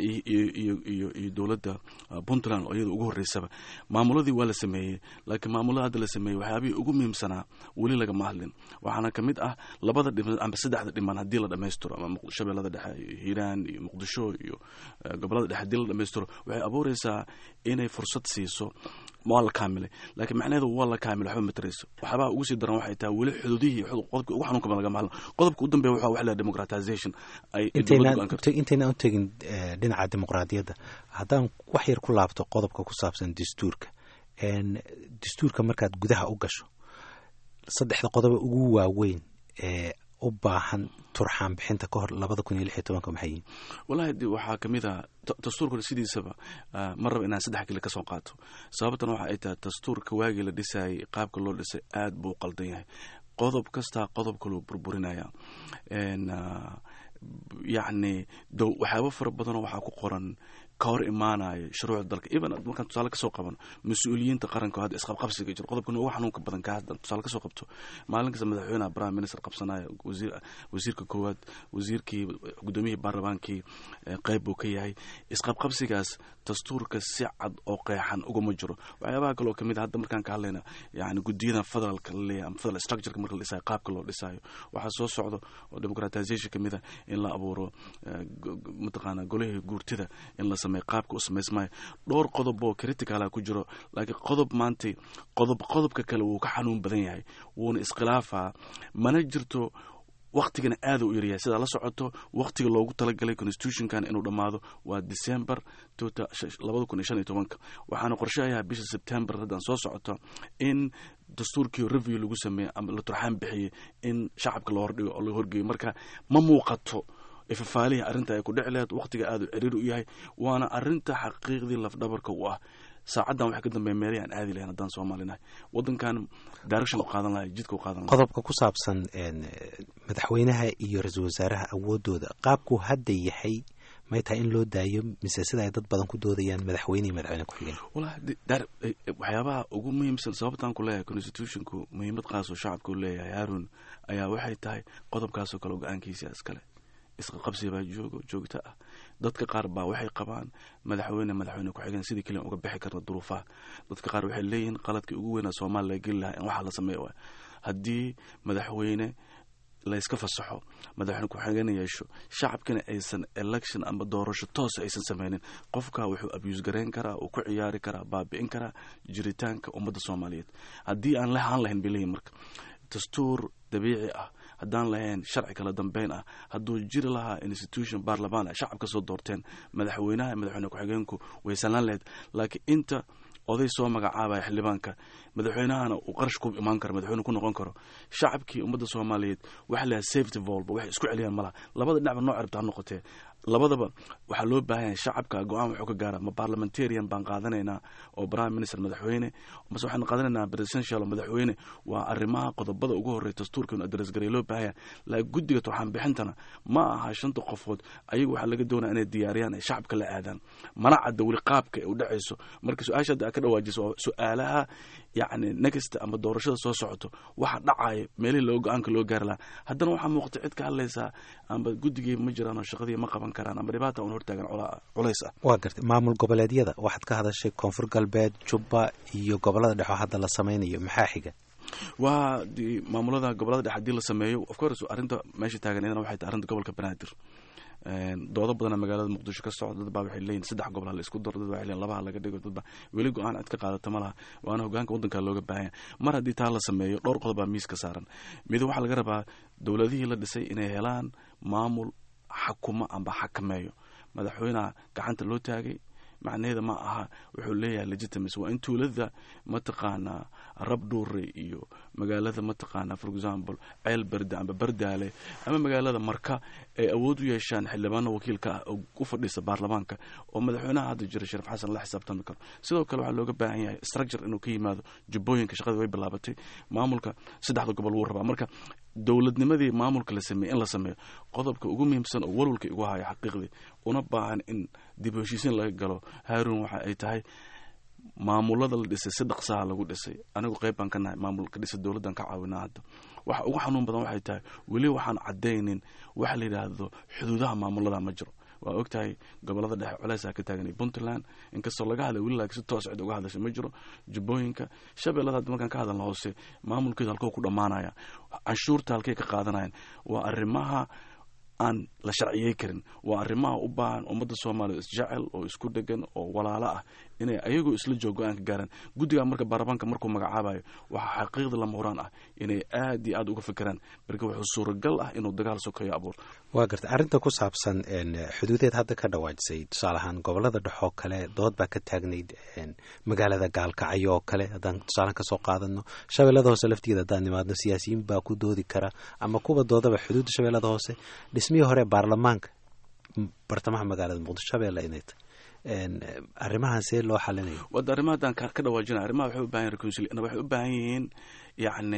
iyo dowladda puntland oo iyada ugu horreysaba maamuladii waa la sameeyey laakiin maamulada hadda la sameeyey waxyaabihii ugu muhiimsanaa weli lagama hadlin waxaana ka mid ah labada dhiman ama saddexda dhiman haddii la dhammaystiro ama shabeellada dhexe hiiraan iyo muqdisho iyo gobolada dhexe haddii la dhammaystiro waxay abuureysaa inay fursad siiso waa la kaamilay laakiin macnaheedu waa la kaamilay waxba matarayso waxbaa ugu sii daran waxay tahay weli xududihii qodobka ugu xanuunka badan lagama hadlo qodobka u dambeeya waxa wax la democratization ay intayna u tegin dhinaca dimuqraadiyadda haddaan wax yar ku laabto qodobka ku saabsan dastuurka dastuurka markaad gudaha u gasho saddexda qodoba ugu waaweyn ee u baahan turxaan bixinta ka hor labada kun iyo lix iyo tobanka maxay yihin wallahi de waxaa ka mid ah dastuurka sidiisaba ma raba inaan saddex kale ka soo qaato sababtana waxa ay tahay dastuurka waagii la dhisayay qaabka loo dhisay aad buu u qaldan yahay qodob kastaa qodob kaluu burburinaya yacni waxyaabo fara badanoo waxaa ku qoran ka hor imaanayo shuruucda dalka even markaan tusaale kasoo qabano mas-uuliyiinta qaranka oo hadda isqabqabsiga jiro qodobkan ugu xanuunka badan ka hadda tusaale kasoo qabto maalin kasta madaxweynaha prime minister qabsanaya wasiir wasiirka koowaad wasiirkii gudoomiyihii baarlamaankii qeyb buu ka yahay isqabqabsigaas dastuurka si cad oo qeexan uguma jiro waxyaabaha kale oo kamid a hadda markaan ka hadlayna yani gudiyadan federaalka laleeyahay ama federal structureka marka la dhisayo qaabka loo dhisayo waxaa soo socdo oo democratization kamid a in la abuuro mataqaana golihii guurtida in la sameeyo qaabka u samaysmayo dhowr qodob oo criticala ku jiro laakiin qodob maantay qodob qodobka kale wuu ka xanuun badan yahay wuuna iskhilaafaa mana jirto waktigana aada u yaryahay sidaa la socoto waktiga loogu talagalay constitutionkan inuu dhammaado waa december labada kun iyo shan iyo tobanka waxaana qorshahayaa bisha september haddaan soo socoto in dastuurkii review lagu sameeyey ama la turxaan bixiyey in shacabka loo hordhigo oo loo horgeeyo marka ma muuqato ifafaalihii arrinta ay ku dhici lahayd waktiga aada u ciriir u yahay waana arrinta xaqiiqdii lafdhabarka u ah saacaddan waxay ka dambeeya meelihii aan aadi lahayn haddaan soomaalinahay waddankan direction u qaadan lahay jidka u qaadan lahay qodobka ku saabsan madaxweynaha iyo ra-iisul wasaaraha awoodooda qaabkuu hadda yahay may tahay in loo daayo mise sida ay dad badan ku doodayaan madaxweyne iyo madaxweyne ku-xigeen wallahi waxyaabaha ugu muhiimsan sababtaan ku leeyahay constitutionku muhiimad qaasoo shacabka u leeyahay haarun ayaa waxay tahay qodobkaasoo kale go-aankiisa iskale isqaqabsi baa joogo joogto ah dadka qaar baa waxay qabaan madaxweyne madaxweyne ku-xigeen sidii keliya uga bixi karna duruufaha dadka qaar waxay leeyihiin qaladkii ugu weynaa soomaaliya geli lahaa in waxaa la sameeya waay haddii madaxweyne la iska fasaxo madaxweyne ku-xigeen yeesho shacabkana aysan election ama doorasho toosa aysan sameynin qofka wuxuu abuse garayn karaa uu ku ciyaari karaa baabi'in karaa jiritaanka ummadda soomaaliyeed haddii aan lahaan lahayn bay leeyihin marka dastuur dabiici ah haddaan lahayn sharci kala dambeyn ah hadduu jiri lahaa institution baarlamaan ah shacabka soo doorteen madaxweynaha madaxweyne ku-xigeenku way sanaan lahayd laakiin inta oday soo magacaabaya xildhibaanka madaxweynahana uu qarash ku imaan karo madaxweyne ku noqon karo shacabkii ummadda soomaaliyeed waxa lahaa safety volba waxay isku celiyaan malaha labada dhinacba noo ciribta ha noqotee labadaba waxaa loo baahan yahay shacabka go-aan wuxuu ka gaara ma parliamentarian baan qaadanaynaa oo prime minister madaxweyne mase waxaan qaadanaynaa presidential madaxweyne waa arrimaha qodobada ugu horreeya dastuurka inu adres garay loo baahan yahay laakiin guddiga turxaan bixintana ma aha shanta qofood ayagu waxaa laga doonaya inay diyaariyaan ay shacabka la aadaan mana cadda weli qaabka ay u dhacayso marka su-aasha hadda aad ka dhawaajiso waa su-aalaha yacni next ama doorashada soo socoto waxa dhacaya meelihii loo go-aanka loo gaari lahaa haddana waxaa muuqata cid ka hadlaysaa amba guddigii ma jiraan oo shaqadii ma qaban karaan ama dhibaata un hortaagan culays ah waa gartay maamul goboleedyada waxaad ka hadashay koonfur galbeed jubba iyo gobolada dhexe oo hadda la sameynayo maxaa xiga waa maamulada gobolada dhexe hadii la sameeyo of course arrinta meesha taagan iyadana waxay tahay arrinta gobolka banaadir doodo badana magaalada muqdisho ka socda dad baa waxay leeyihin saddex gobol ha la isku daro dad waxay leeyihin labaha laga dhigo dad baa weli go-aan cid ka qaadata ma laha waana hogaanka waddanka looga baahan yahay mar haddii taa la sameeyo dhowr qodob baa miis ka saaran mid waxaa laga rabaa dowladihii la dhisay inay helaan maamul xakuma amba xakameeyo madaxweynaha gacanta loo taagay macnaheeda ma aha wuxuu leeyahay legitimacy waa in tuulada mataqaanaa rabdhuure iyo magaalada mataqaanaa for example ceel berde amba bardaale ama magaalada marka ay awood u yeeshaan xildhibaano wakiilka ah oo u fadhiisa baarlamaanka oo madaxweynaha hadda jira shariif xasan la xisaabtami karo sidoo kale waxaa looga baahan yahay structure inuu ka yimaado jubbooyinka shaqada way bilaabatay maamulka saddexda gobol wuu rabaa marka dowladnimadii maamulka la sameeyey in la sameeyo qodobka ugu muhiimsan oo walwalka igu haya xaqiiqdii una baahan in dib heshiisiin laga galo haarun waxa ay tahay maamulada la dhisay si dhaqsaha lagu dhisay anigu qayb baan ka nahay maamulka dhisa dowladdan ka caawinaa hadda waxa ugu xanuun badan waxay tahay weli waxaan caddaynin waxa la yidhaahdo xuduudaha maamulada ma jiro waa ogtahay gobolada dhexe culeysaa ka taaganay puntland inkastoo laga hadlay weli laakiin si toos cid uga hadlashay ma jiro jubbooyinka shabeellada hadda markaan ka hadalna hoose maamulkeedu halkoo ku dhammaanaya canshuurta halkay ka qaadanayaan waa arrimaha aan la sharciyey karin waa arrimaha u baahan ummadda soomaaliya isjecel oo isku dhegan oo walaalo ah inay ayagoo isla joog go-aan ka gaaraan guddiga marka baarlamaanka markuu magacaabayo waxaa xaqiiqda lama huraan ah inay aad iyo aad uga fekeraan marka wuxuu suuragal ah inuu dagaal sokeeyo abuur waa gartay arrinta ku saabsan xuduudeed hadda ka dhawaajisay tusaale ahaan gobolada dhexoo kale dood baa ka taagnayd magaalada gaalkacyo oo kale haddaan tusaalehan kasoo qaadano shabeellada hoose laftigeeda haddaan nimaadno siyaasiyiin baa ku doodi kara ama kuwa doodaba xuduudda shabeellada hoose dhismihii hore baarlamaanka bartamaha magaalada muqdisho shabeelle inay tahay arrimahan see loo xalinayo wada arrimaha haddaan ka dhawaajina arrimaha waxay u baahan yihin reconcil waxay u baahan yihiin yacni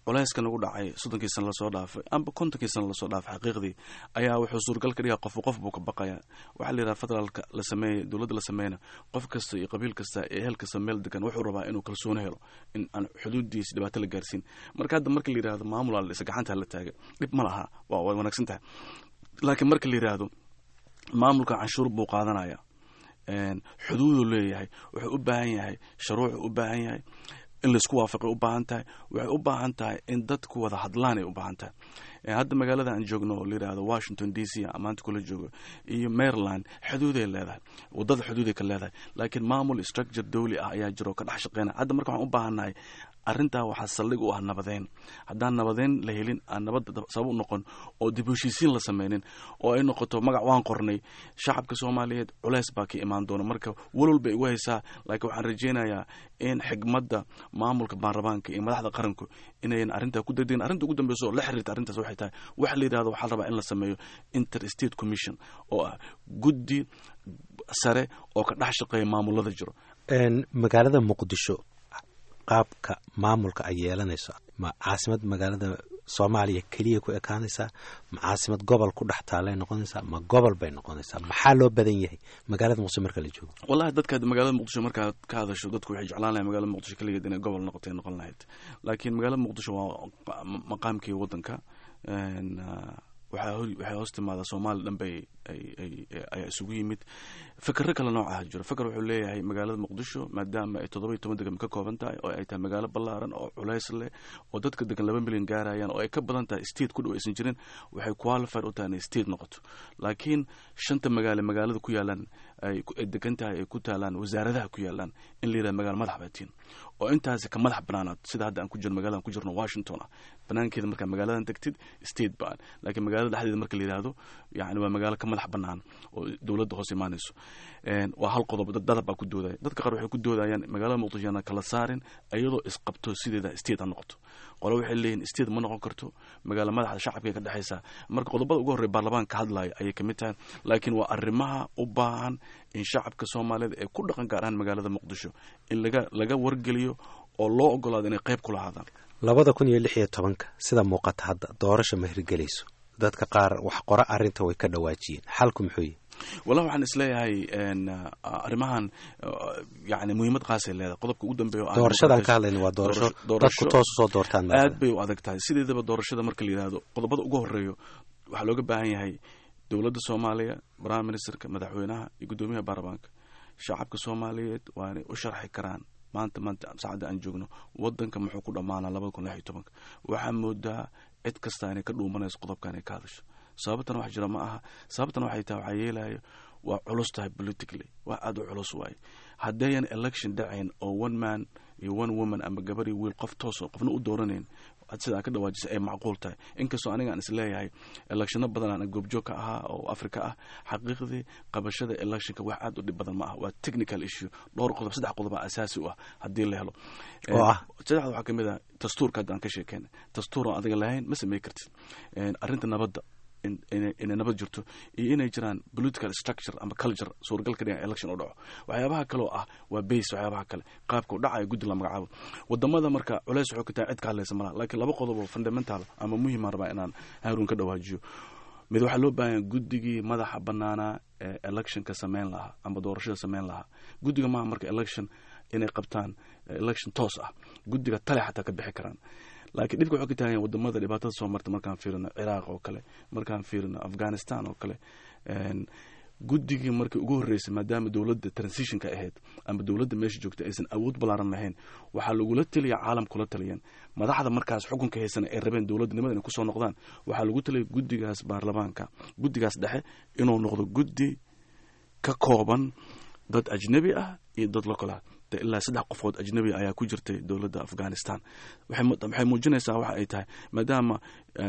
culayska nagu dhacay soddonkii sana lasoo dhaafay amba kontonkii sana lasoo dhaafay xaqiiqdii ayaa wuxuu suurgal ka dhigaa qofku qof buu ka baqaya waxaa la yidhaha federaalka la sameeyey dowladda la sameeyna qof kasta iyo qabiil kasta ee hel kasta meel degan wuxuu rabaa inuu kalsooni helo in aan xuduudiisa dhibaato la gaarsiin marka hadda marka la yidhahdo maamul ala dhisa gacanta la taaga dhib ma laha waa way wanaagsan tahay laakiin marka la yidhaahdo maamulka canshuur buu qaadanaya xuduuduu leeyahay wuxuu u baahan yahay sharuucuu u baahan yahay in laisku waafaqay u baahan tahay waxay u baahan tahay in dadku wada hadlaan ay u baahan tahay hadda magaalada aan joogno oo la yidhahdo washington d c amaanta kula joogo iyo maryland xuduuday leedahay wadada xuduuday ka leedahay laakiin maamul structure dawli ah ayaa jiro oo ka dhex shaqeynaya hadda marka waxaan u baahannahay arrintaa waxaa saldhig u ah nabadeyn haddaan nabadeyn la helin aan nabadda sabab u noqon oo dib heshiisiin la sameynin oo ay noqoto magac waan qornay shacabka soomaaliyeed culeys baa ka imaan doona marka walwal bay igu haysaa laakiin waxaan rajeynayaa in xigmadda maamulka baarlamaanka iyo madaxda qaranku inayan arrintaa ku degdegin arrinta ugu dambeysa oo la xiriirta arrintaas waxay tahay waxa la yidhahdo waxaa la rabaa in la sameeyo interstate commission oo ah guddi sare oo ka dhex shaqeeya maamulada jiro magaalada muqdisho qaabka maamulka ay yeelanayso ma caasimad magaalada soomaaliya keliya ku ekaanaysaa ma caasimad gobol ku dhex taalay noqonaysaa ma gobol bay noqonaysaa maxaa loo badan yahay magaalada muqdisho marka la joogo wallahi dadka magaalada muqdisho markaad ka hadasho dadku waxay jeclaan lahay magaalada muqdisho keligeed inay gobol noqotay noqon lahayd laakiin magaalada muqdisho waa maqaamkii waddanka waxaa waxay hoos timaada soomaali dhan bay ayaa isugu yimid fikero kale noocaha jiro fikr wuxuu leeyahay magaalada muqdisho maadaama ay toddoba iyo toban degan ka kooban tahay oo ay tahay magaalo ballaaran oo culays leh oo dadka degan laba milyan gaarayaan oo ay ka badan tahay state ku dhow aysan jirin waxay qualified u tahay inay state noqoto laakiin shanta magaalo magaalada ku yaalaan ay degan tahay ay ku taalaan wasaaradaha ku yaalaan in la yidhaha magaalo madax baatiin oo intaasi ka madax banaanaad sida hadda aan ku jirno magaladan ku jirno washington ah banaankeeda markaa magaaladan degtid state baan laakiin magaalada dhexdeeda marka la yidhaahdo yani waa magaalo ka madax banaan oo dowladda hoos imaanayso waa hal qodob dadab baa ku doodaya dadka qaar waxay ku doodayaan magaalada muqdisho yana kala saarin iyadoo isqabto sideeda state ha noqoto qole waxay leeyihin state ma noqon karto magaalo madaxda shacabka ka dhexaysa marka qodobada ugu horreya baarlamaanka ka hadlaya ayay kamid tahay laakiin waa arrimaha u baahan in shacabka soomaaliyeed ee ku dhaqan gaar ahaan magaalada muqdisho in laga laga wargeliyo oo loo ogolaado inay qayb ku lahaadaan labada kun iyo lix iyo tobanka sida muuqata hadda doorasha ma hirgelayso dadka qaar wax qora arrinta way ka dhawaajiyeen xalku muxuu yihi wallahi waxaan isleeyahay arrimahan yani muhiimad qaasay leedahay qodobka ugu dambeeya doorashadan ka hadlayna waa doorasho dadku toos usoo doortaan aad bay u adag tahay sideedaba doorashada marka la yidhaahdo qodobada ugu horeeyo waxaa looga baahan yahay dowladda soomaaliya prime ministerka madaxweynaha iyo guddoomiyaha baarlamaanka shacabka soomaaliyeed waa inay u sharxi karaan maanta maanta saacadda aan joogno wadanka muxuu ku dhammaanaa labada kun lix iyo tobanka waxaa moodaa cid kasta inay ka dhuumanayso qodobka inay ka hadasho sababtan wax jira ma aha sababtan waxay tahay waxaa yeelayo waa culus tahay politically waa aada u culus waaye haddayan election dhacayn oo one man iyo one woman ama gabar iyo wiil qof tooso qofna u dooranayn sidaa ka dhawaajisa ay macquul tahay inkastoo aniga aan isleeyahay electionno badan aan goobjoog ka ahaa oo africa ah xaqiiqdii qabashada electionka wax aad u dhib badan ma ah waa technical issue dhowr qodob saddex qodob aa asaasi u ah haddii la helo oo ah saddexda waxaa kamid ah dastuurka hadda aan ka sheekeyna dastuur oo adiga lahayn ma samey kartid arrinta nabadda inay nabad jirto iyo inay jiraan political structure ama culture suuragal ka dhigan election u dhaco waxyaabaha kale oo ah waa base waxyaabaha kale qaabka u dhacayo guddi la magacaabo wadamada marka culeys waxuu ka tahay cid ka hadlaysa malaha laakiin laba qodob oo fundamental ama muhiimaan rabaa inaan haruun ka dhawaajiyo mid waxaa loo baahanya guddigii madaxa banaanaa ee electionka sameyn lahaa ama doorashada sameyn lahaa guddiga maaha marka election inay qabtaan election toos ah guddiga tale xataa ka bixi karaan laakiin dhibka waxuu ka taaganya wadamada dhibaatada soo marta markaan fiirino ciraaq oo kale markaan fiirino afghanistan oo kale guddigii markii ugu horreysay maadaama dowladda transitionka ahayd ama dowladda meesha joogta aysan awood ballaaran lahayn waxaa lagula taliya caalam kula taliyeen madaxda markaas xukunka haysana ay rabeen dowladnimada inay kusoo noqdaan waxaa lagu taliyay guddigaas baarlamaanka guddigaas dhexe inuu noqdo guddi ka kooban dad ajnabi ah iyo dad local ah ilaa saddex qofood ajnabi ayaa ku jirtay dowladda afghanistan waxay muujinaysaa waxa ay tahay maadaama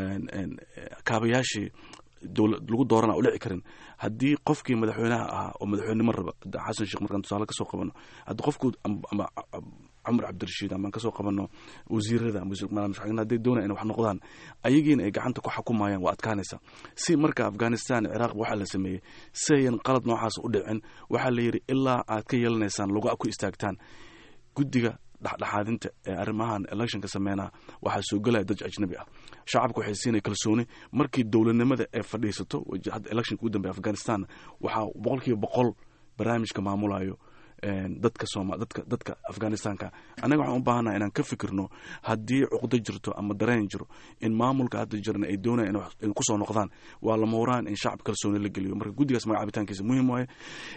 kaabayaashii lagu doorana u dhici karin haddii qofkii madaxweynaha ahaa oo madaxweynenimo raba xasan sheekh markaan tusaale kasoo qabano haddii qofku ama cumar cabdirashiid amaan kasoo qabano wasiirada hadday doonaya inay wax noqdaan ayagiina ay gacanta ku xukumayaan waa adkaanaysa si marka afghanistan ciraaq waxaa la sameeyey si ayan qalad noocaas u dhicin waxaa la yidhi ilaa aad ka yeelanaysaan lagu ku istaagtaan guddiga dhexdhexaadinta ee arrimahan electionka sameynaa waxaa soo gelaya dad ajnabi ah shacabka waxay siinaya kalsooni markii dowladnimada ee fadhiisato hadda electionka ugu dambeya afghanistan waxaa boqolkiiba boqol barnaamijka maamulayo dadka sooma dadka dadka afghanistanka annaga waxaan u baahannaha inaan ka fikirno haddii cuqdo jirto ama dareen jiro in maamulka hadda jirna ay doonayaan in kusoo noqdaan waa lama huraan in shacab kalsooni la geliyo marka guddigaas magacabitaankiisa muhiim waaye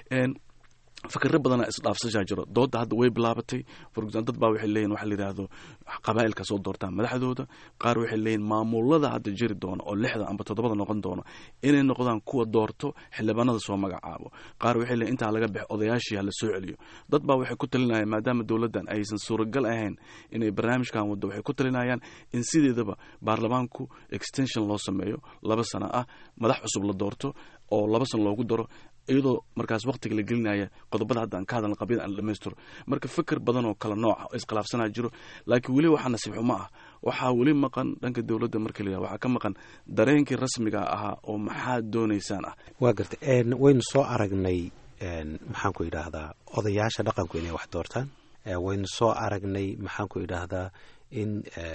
fikiro badana isdhaafsashaa jiro dooda hadda way bilaabatay dad baa waxay leeyihin waxa la yidhaahdo qabaa'ilka soo doortaan madaxdooda qaar waxay leeyihin maamulada hadda jiri doona oo lixda amba toddobada noqon doona inay noqdaan kuwa doorto xildhibaanada soo magacaabo qaar waxay leeyihin intaa laga bix odayaashii ha la soo celiyo dad baa waxay ku talinayaan maadaama dowladdan aysan suuragal ahayn inay barnaamijkan waddo waxay ku talinayaan in sideedaba baarlamaanku extension loo sameeyo laba sano ah madax cusub la doorto oo laba sano loogu daro iyadoo markaas waktiga la gelinaya qodobada hadda aan ka hadalna qabyada aan dhamaystiro marka fikir badan oo kala nooca oo iskhilaafsanaa jiro laakiin weli waxaa nasiib xumo ah waxaa weli maqan dhanka dowladda marka la yihahdo waxaa ka maqan dareenkii rasmiga ahaa oo maxaad doonaysaan ah waa garta waynu soo aragnay maxaan ku idhaahdaa odayaasha dhaqanku inay wax doortaan waynu soo aragnay maxaan ku idhaahdaa in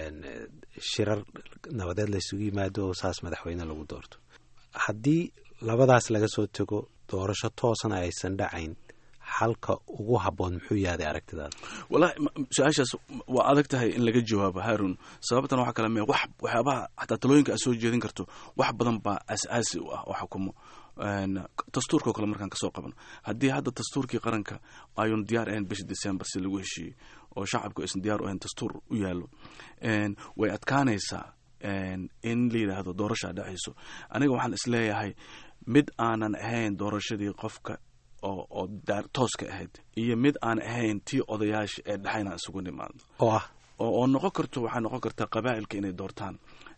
shirar nabadeed laysugu yimaado oo saas madaxweyne lagu doorto haddii labadaas laga soo tego doorasho toosana aysan dhacayn xalka ugu habboon muxuu yahday aragtidaada wallahi su-aashaas waa adag tahay in laga jawaabo haarun sababtan waxaa kale me wax waxyaabaha xataa talooyinka aad soo jeedin karto wax badan baa aas-aasi u ah oo xukumo dastuurka oo kale markaan kasoo qabano haddii hadda dastuurkii qaranka ayun diyaar ahayn bishii december si lagu heshiiyey oo shacabku aysan diyaar u ahayn dastuur u yaallo way adkaanaysaa in la yidhaahdo doorashaa dhacayso aniga waxaan isleeyahay mid aanan ahayn doorashadii qofka oo oo tooska ahayd iyo mid aan ahayn tii odayaasha ee dhexayna isugu nimaado oo ah oo noqon karto waxaa noqon kartaa qabaa'ilka inay doortaan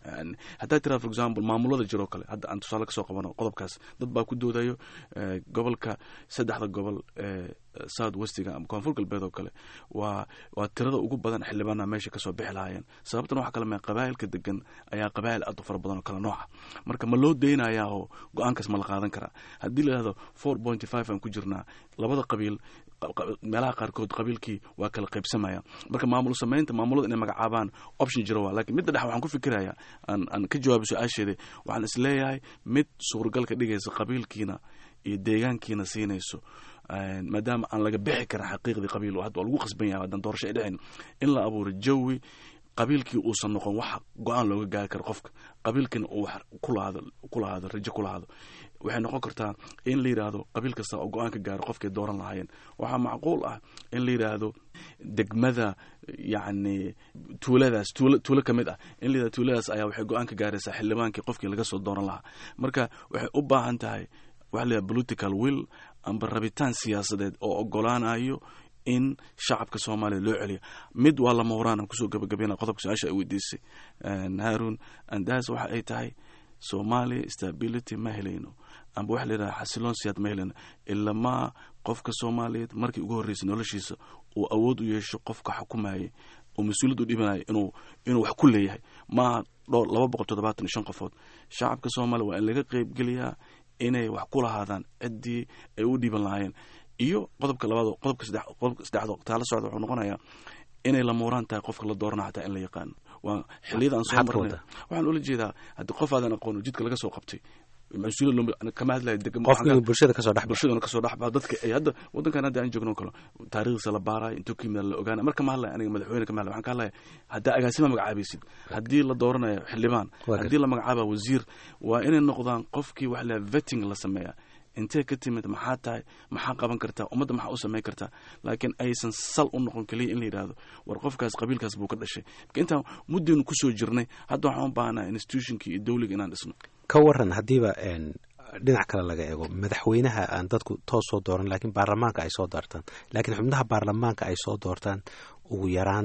haddaa tiraa for example maamulada jiroo kale hadda aan tusaale kasoo qabano qodobkaas dad baa ku doodayo gobolka saddexda gobol ee south westiga ama koonfur galbeed oo kale waa waa tirada ugu badan xildhibaana meesha kasoo bixi lahaayeen sababtan waxa kale mee qabaa'ilka degan ayaa qabaa'il aad u fara badan oo kale nooca marka ma loo daynayaa oo go-aankaas ma la qaadan karaa haddii la yidhahdo four pointy five aan ku jirnaa labada qabiil meelaha qaarkood qabiilkii waa kala qaybsamaya marka maamul samaynta maamulada inay magacaabaan option jiro waa lakiin midda dhex waxaan ku fikiraya aan aan ka jawaabo su-aasheeda waxaan is leeyahay mid suuragal ka dhigaysa qabiilkiina iyo deegaankiina siinayso maadaama aan laga bixi karin xaqiiqdii qabiil hadda waa lagu qasban yahay haddaan doorasho ay dhicin in la abuuro jawi qabiilkii uusan noqon wax go-aan looga gaari karo qofka qabiilkiina uu wax kulahaado kulahaado rajo kulahaado waxay noqon kartaa in la yidhaahdo qabiil kasta oo go-aan ka gaaro qofkay dooran lahaayeen waxaa macquul ah in la yidhaahdo degmada yacni tuuladaas tuulo tuulo ka mid ah in la yidhahdo tuuladaas ayaa waxay go-aan ka gaaraysaa xildhibaankii qofkii laga soo dooran lahaa marka waxay u baahan tahay waxa la yidhahdo political will amba rabitaan siyaasadeed oo ogolaanayo in shacabka soomaaliya loo celiyo mid waa lama horaan aan kusoo gabagabeyna qodobka su-aasha ay weydiisay haarun andaas waxa ay tahay soomaaliya stability ma helayno amba waxa la yidhaha xasiloon siyaad ma helayno ilamaa qofka soomaaliyeed markii ugu horreysay noloshiisa uu awood u yeesho qofka xukumayay oo mas-uuliyad u dhibanaya inuu inuu wax ku leeyahay maaha dhowr laba boqol toddobaatan iyo shan qofood shacabka soomaaliya waa in laga qeybgeliyaa inay wax ku lahaadaan ciddii ay u dhiiban lahaayeen iyo qodobka labaad qodobka saddex qodobka saddexdo taala socda wuxuu noqonayaa inay la muuraan tahay qofka la doorana xataa in la yaqaano waa xilliyada aan soo marnay waxaan ula jeedaa haddii qof aadan aqoon jidka laga soo qabtay mas-uuliyad kama hadlaya qofka bulshada kasoo dhex bulshadana kasoo dhex baxa dadka ay hadda waddankan hadda aan joogno kale taariikhdiisa la baarayo intuu ka yimid la ogaana marka ma hadlaya aniga madaxweyne kama hadlaya waxaan ka hadlaya haddaa agaasima magacaabaysid haddii la dooranayo xildhibaan haddii la magacaaba wasiir waa inay noqdaan qofkii waxa la vetting la sameeyaa intee ka timid maxaa tahay maxaa qaban kartaa ummadda maxaa u samayn kartaa laakiin aysan sal u noqon keliya in la yidhaahdo war qofkaas qabiilkaas buu ka dhashay marka intaan muddaynu kusoo jirnay hadda waxaan u baahanaa institutionkii iyo dowliga inaan dhisno ka waran haddiiba dhinac kale laga eego madaxweynaha aan dadku toos soo dooran laakiin baarlamaanka ay soo doortaan laakiin xubnaha baarlamaanka ay soo doortaan ugu yaraan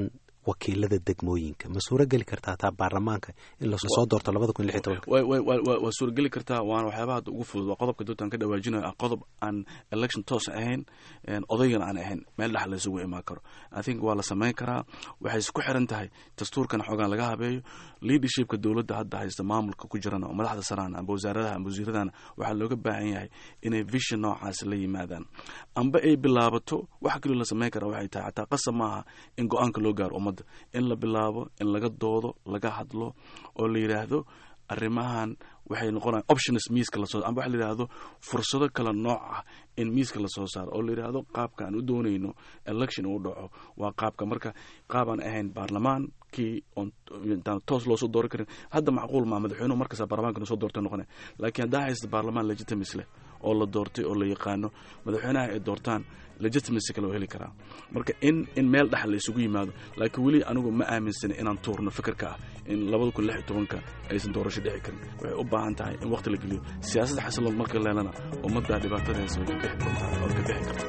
wakiilada degmooyinka ma suuro geli kartaa taa baarlamaanka in lasoo doorto labada kun lix iyo tobanka way way way waa suurageli kartaa waana waxyaabaha hadda ugu fudud waa qodobka doontaan ka dhawaajinayo ah qodob aan election toos ahayn odaygana aan ahayn meel dhex la isugu imaan karo i think waa la samayn karaa waxay isku xiran tahay dastuurkan xoogaan laga habeeyo leadershipka dowladda hadda haysta maamulka ku jirana oo madaxda saraan amba wasaaradaha amba wasiiradana waxaa looga baahan yahay inay vision noocaas la yimaadaan amba ay bilaabato waxa kaloo la samayn karaa waxay tahay xataa qasab maaha in go-aanka loo gaaro ummadda in la bilaabo in laga doodo laga hadlo oo la yidhaahdo arrimahan waxay noqonayan options miiska lasoo amba waxa la yidhaahdo fursado kala nooc ah in miiska lasoo saaro oo la yidhaahdo qaabka aan u doonayno election uu dhaco waa qaabka marka qaab aan ahayn baarlamaankii oon intaan toos loosoo dooran karin hadda macquul maa madaxweynuhu markasta baarlamaanka inuu soo doortay noqonay laakiin haddaa haysta baarlamaan legitimacy leh oo la doortay oo la yaqaano madaxweynaha ay doortaan legitimacy kale oo heli karaa marka in in meel dhex la isugu yimaado laakiin weli anigu ma aaminsana inaan tuurno fikirka ah in labada kun lix iyo tobanka aysan doorasho dhici karin waxay u baahan tahay in waqti la geliyo siyaasadda xasiloon marka leelana ummadda dhibaatada haysa way ka bixi doontaa oo ka bixi karta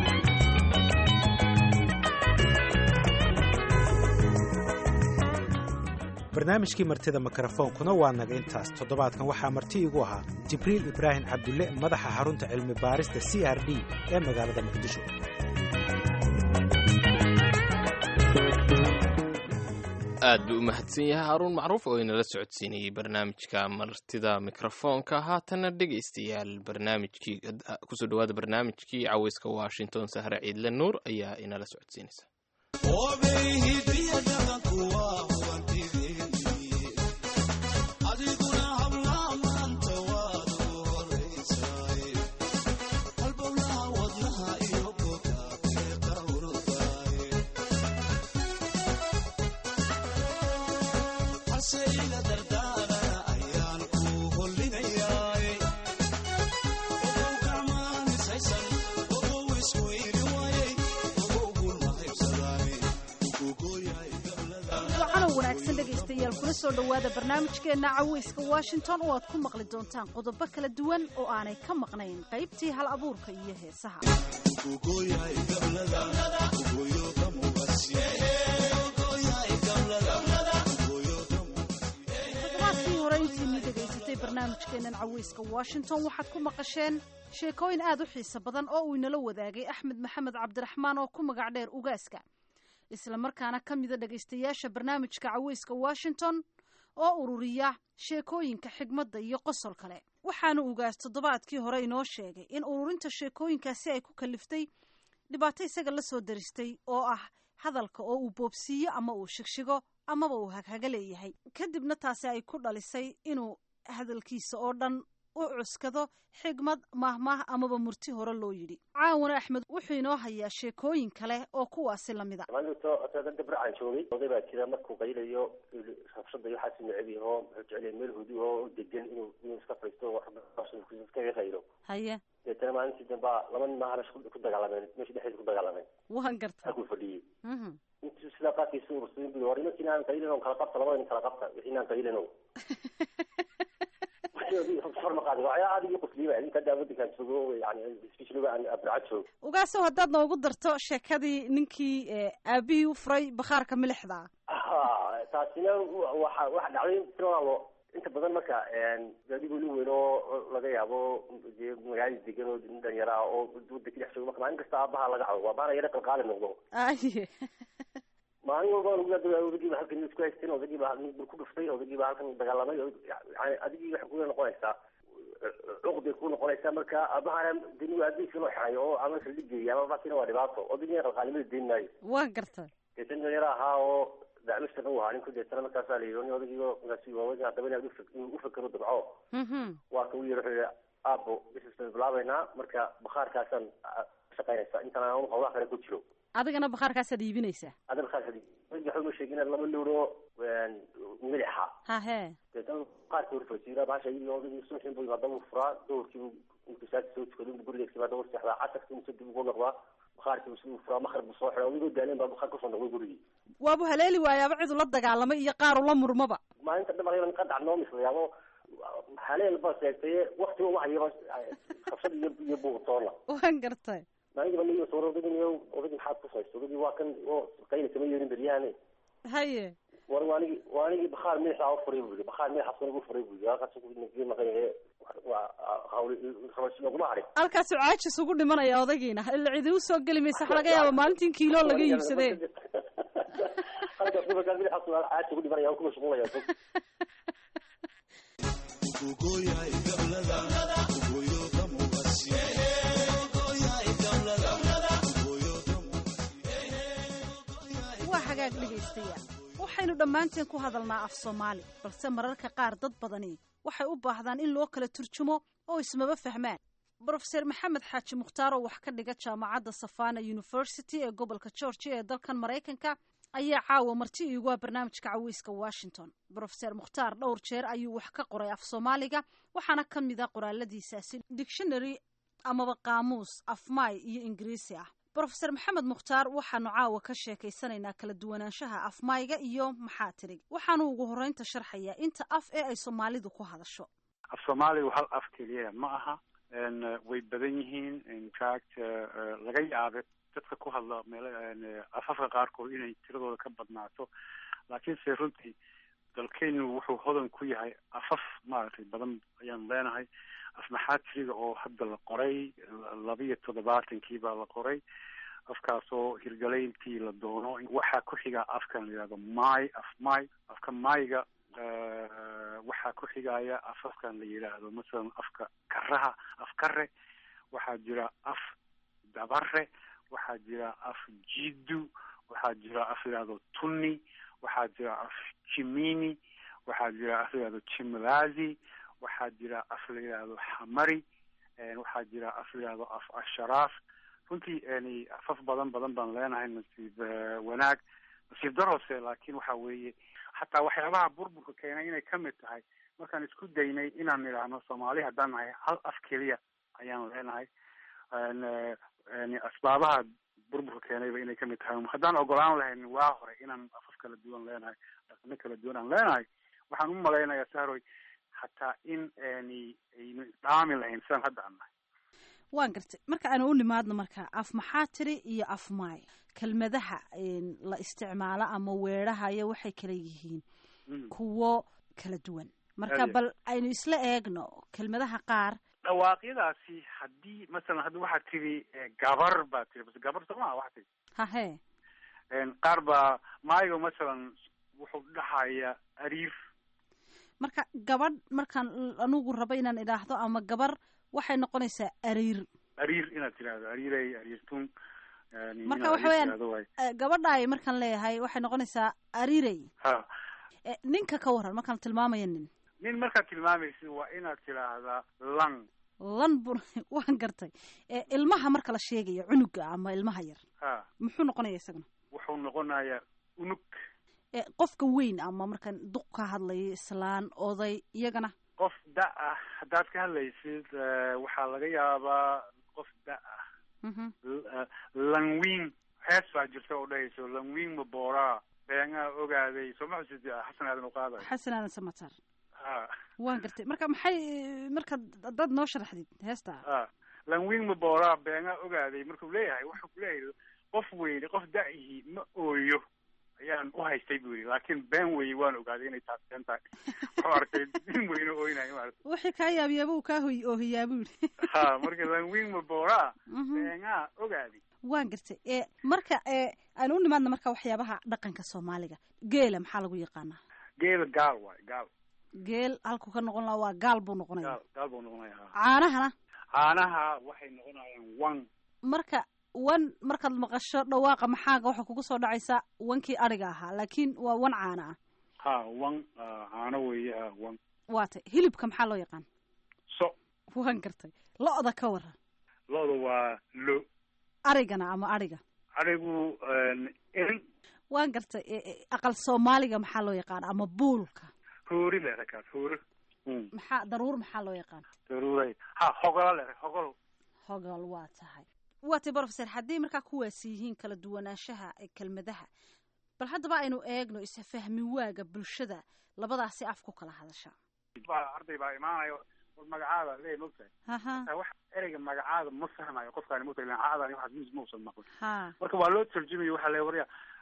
barnaamijkii martida mikrofoonkuna waa naga intaas toddobaadkan waxaa marti igu ahaa jibriil ibraahim cabdulle madaxa xarunta cilmi baarista c r d ee magaalada muqdisho aad buu u mahadsan yahay haruun macruuf oo inala socodsiinayey barnaamijka martida mikrofoonka haatanna dhegaystayaal barnaamijkii kusoo dhawaada barnaamijkii caweyska washington sahre ciidle nuur ayaa inala socodsiinaysa kula soo dhowaada barnaamijkeenna caweyska washington oo aad ku maqli doontaan qodobo kala duwan oo aanay ka maqnayn qaybtii hal abuurka iyo heesaha toddobaadkii hore intiinii dhegaysatay barnaamijkeennan caweyska washington waxaad ku maqasheen sheekooyin aad u xiiso badan oo uu inala wadaagay axmed maxamed cabdiraxmaan oo ku magac dheer ugaaska isla markaana ka mida dhegaystayaasha barnaamijka caweyska washington oo ururiya sheekooyinka xigmadda iyo qosol kale waxaana ugaas toddobaadkii hore inoo sheegay in ururinta sheekooyinkaasi ay ku kaliftay dhibaato isaga la soo daristay oo ah hadalka oo uu boobsiiyo ama uu shigshigo amaba uu haghaga leeyahay kadibna taasi ay ku dhalisay inuu hadalkiisa oo dhan u cuskado xigmad mahmaah amaba murti hore loo yidhi caawana axmed wuxuu inoo hayaa sheekooyin kale oo kuwaasi lamid a dabracaan joogay oday baa jira markuu qaylayo rabshada iyo waxaasi neceb yaho wuxuu jeclaya meel hudu oo degan inuu inuu iska faysto iskaga qaylo haye deetana maalintii dambaa laba nin maaha meesha ku dagaalameen meesha dhexdeeda ku dagaalameen waan garta halkuu fadhiyey intuu sidaa qaadkiisa ursaday bui war imanka inaan qaylin on kala qabta labada nin kala qabta wixii inaan qaylin o ugaasow haddaad noogu darto sheekadii ninkii aabihii u furay bakhaarka milixda taasina waxa waxa dhacday tiraalo inta badan marka gaadigu nin weyn oo laga yaabo dee magaalada degan oo dhalinyaro ah oo wadanka dhex joogo marka maalin kasta aabaha laga cabo waa baana yara qalqaali noqdo aye maalin walba odagii ba halkan isku haysteen odagii baa bur ku dhuftay odagii baa halkan dagaalamay yani adigii waxay kuga noqonaysaa cuqday ku noqonaysaa marka abahana deni aabihisa loo xirayo oo ama saldhigeeya ama baasina waa dhibaato odagii qalqaalimada deyn maayo waan garta deetan dhalinyaro ahaa oo dacmishtan u ahaa ninku deetana markaasaa la yidhi nin odagii markaasi waaweyn haddaba inaad u fakero dabco waa ka u yiri wuxuu yihi aabo bisisbaan bilaabaynaa marka bakhaarkaasaan shaqaynaysaa intaan aan hawlaha kale ku jiro adigana bakhaarkaasaad iibinaysaa ada bakhaarka waxa ma sheegin laba lowro milixa hahe deetana qaarka horfajira bahasha iyadii odagii suuxin buu yimaada buu furaa doorkii intuu saaki soo tukado inbuu guriga iska yimaada war seexdaa casarkii intuu dib ugu noqdaa bakhaarkii buu furaa makar buu soo xiraa adigoo daaleen baa bakhaar kusoo noqday gurigii waabu haleeli waayaaba cid ula dagaalamay iyo qaar ula murmaba maalinta dhamarayba qadac noo mislayaabo haleel ba sheegtaye waktiba wahayaba qabsad iyo iyo buuqtoona waan gartay maalintiiba niyo soo odagii niyo odagii maxaad ku haysto odagii waa kan oo qayli kama yeerin beryahane haye war waanigi waanigii bakhaar madaxa u furay buu yidhi bakhaar madaxa sun ugu furay buu yidhi halkaas ku nagii maqan yahay waa hawli rabash laguma harin halkaasuu caajis ugu dhimanaya odagiina ila cidi u soo geli maysa waxa laga yaaba maalintii in kiilo laga iibsadee halkaas markaa madaxa sun caajis ugu dhimanaya ku mashquulaya waa hagaag dhegaystayaal waxaynu dhammaanteen ku hadalnaa af soomaali balse mararka qaar dad badani waxay u baahdaan in loo kala turjumo oo ismaba fahmaan brofeser maxamed xaaji mukhtaar oo wax ka dhiga jaamacadda savana university ee gobolka georgia ee dalkan maraykanka ayaa caawa marti iigu ah barnaamijka caweyska washington brofeser mukhtaar dhowr jeer ayuu wax ka qoray af soomaaliga waxaana ka mid a qoraaladiisaasi dictionary amaba qaamuus afmaay iyo ingiriisi ah brofeser maxamed mukhtaar waxaanu caawa ka sheekaysanaynaa kala duwanaanshaha afmaayga iyo maxaa tirig waxaanu ugu horreynta sharxayaa inta af ee ay soomaalidu ku hadasho af soomaaligu hal af keliya ma aha way badan yihiin infact laga yaabe dadka ku hadla meel afafka qaarkood inay tiradooda ka badnaato laakiinse runtii dalkeynu wuxuu hodan ku yahay afaf maaragtay badan ayaan leenahay af maxaatiriga oo hadda la qoray labiyo toddobaatankii baa la qoray afkaasoo hirgalayntii la doono waxaa ku xiga afkan la yihahdo may af may afka mayga waxaa ku xigaya afafkan la yidhaahdo masalan afka karaha af kare waxaa jira af dabare waxaa jira af jidu waxaa jira af la yihahdo tunni waxaa jira af jimini waxaa jira af la yihahdo jimlazi waxaa jira af la yidhaahdo xamari waxaa jira af la yihahdo af asharaaf runtii yani afaf badan badan baan leenahay nasiib wanaag nasiib darose laakin waxa weeye xataa waxyaabaha burburka keenay inay kamid tahay markaan isku daynay inaan nidhaahno soomaali haddaan nahay hal af keliya ayaan leenahay yani asbaabaha burburka keenayba inay kamid tahay haddaan ogolaan lahayn waa hore inaan afaf kala duwan leenahay dhaqano kala duwan aan leenahay waxaan u malaynayaa sahroy hataa in yani aynu dhaami lahayn sidaan hadda aan nahay waan gartay marka aanu u nimaadno marka af maxaa tiri iyo af maay kelmadaha la isticmaalo ama weedhahaya waxay kala yihiin kuwo kala duwan marka bal aynu isla eegno kelmadaha qaar dhawaaqyadaasi haddii masalan hadda waxaad tiri gabar baa tiri bas gabar soo maha waxaa tiri hahe qaar baa maayo masalan wuxuu dhahaya ariif marka gabadh markaan anugu rabo inaan idhaahdo ama gabar waxay noqonaysaa ariir ariir inaad tirahdo ariirey ariirtun marka waxa weyaan gabadhaay markaan leeyahay waxay noqonaysaa ariirey ha ninka ka waran markaan tilmaamaya nin nin markaad tilmaamaysid waa inaad tiraahdaa lan lan bu waan gartay ilmaha marka la sheegayo cunuga ama ilmaha yar ha muxuu noqonaya isaguna wuxuu noqonayaa unug qofka weyn ama markaan duq ka hadlayo islaan oday iyagana qof da ah haddaad ka hadlaysid waxaa laga yaabaa qof da ah langwing hees baa jirta oo dhahayso langwing maboraa beengaa ogaaday soo ma xusid xasan aadan uqaaday xasan aadan samatar ha waan gartay marka maxay marka dad noo sharaxdid heesta ha langwing maboraa beengaa ogaaday markuu leeyahay wuxuu ku leeyahay qof weyne qof da-ihii ma ooyo ayaan u haystay bu yidhi laakiin been weye waan ogaaday inay taas been tahay wuxuu arkay nin weyne ooynayo maarata wixii kaa yaabiyaaba uu kaa hoy oohiyaa bu yidhi ha marka langwing maboraa beengaa ogaaday waan gartay e marka e aan u nimaadna marka waxyaabaha dhaqanka soomaaliga geela maxaa lagu yaqaanaa geela gaal waay gaal geel halkuu ka noqon lahaa waa gaal buu noqonaya gaal gaal buu noqonaya caanahana caanaha waxay noqonayaan wan marka wan markaad maqasho dhawaaqa maxaaga waxaa kugu soo dhacaysa wankii adhiga ahaa laakiin waa wan caana ah ha wan caano weeye ha wan waa tay hilibka maxaa loo yaqaan so waan gartay lo-da ka waran lo-da waa lo arigana ama adhiga adhigu erin waan gartay aqal soomaaliga maxaa loo yaqaan ama buulka hoori leeda kaas hoori maxaa daruur maxaa loo yaqaan daruuray ha hogola leeda hogol hogol waa tahay waa tay brofeser haddii markaa kuwaasi yihiin kala duwanaanshaha ee kelmadaha bal haddaba aynu eegno isfahmi waaga bulshada labadaasi af ku kala hadasha arday baa imaanayo magacaada leey mogtahay haha wax ereyga magacaada ma fahmayo qofkaani mogtahay magacaadani waxaas mis mausan maqlin ha marka waa loo tarjumayo waxaa le warya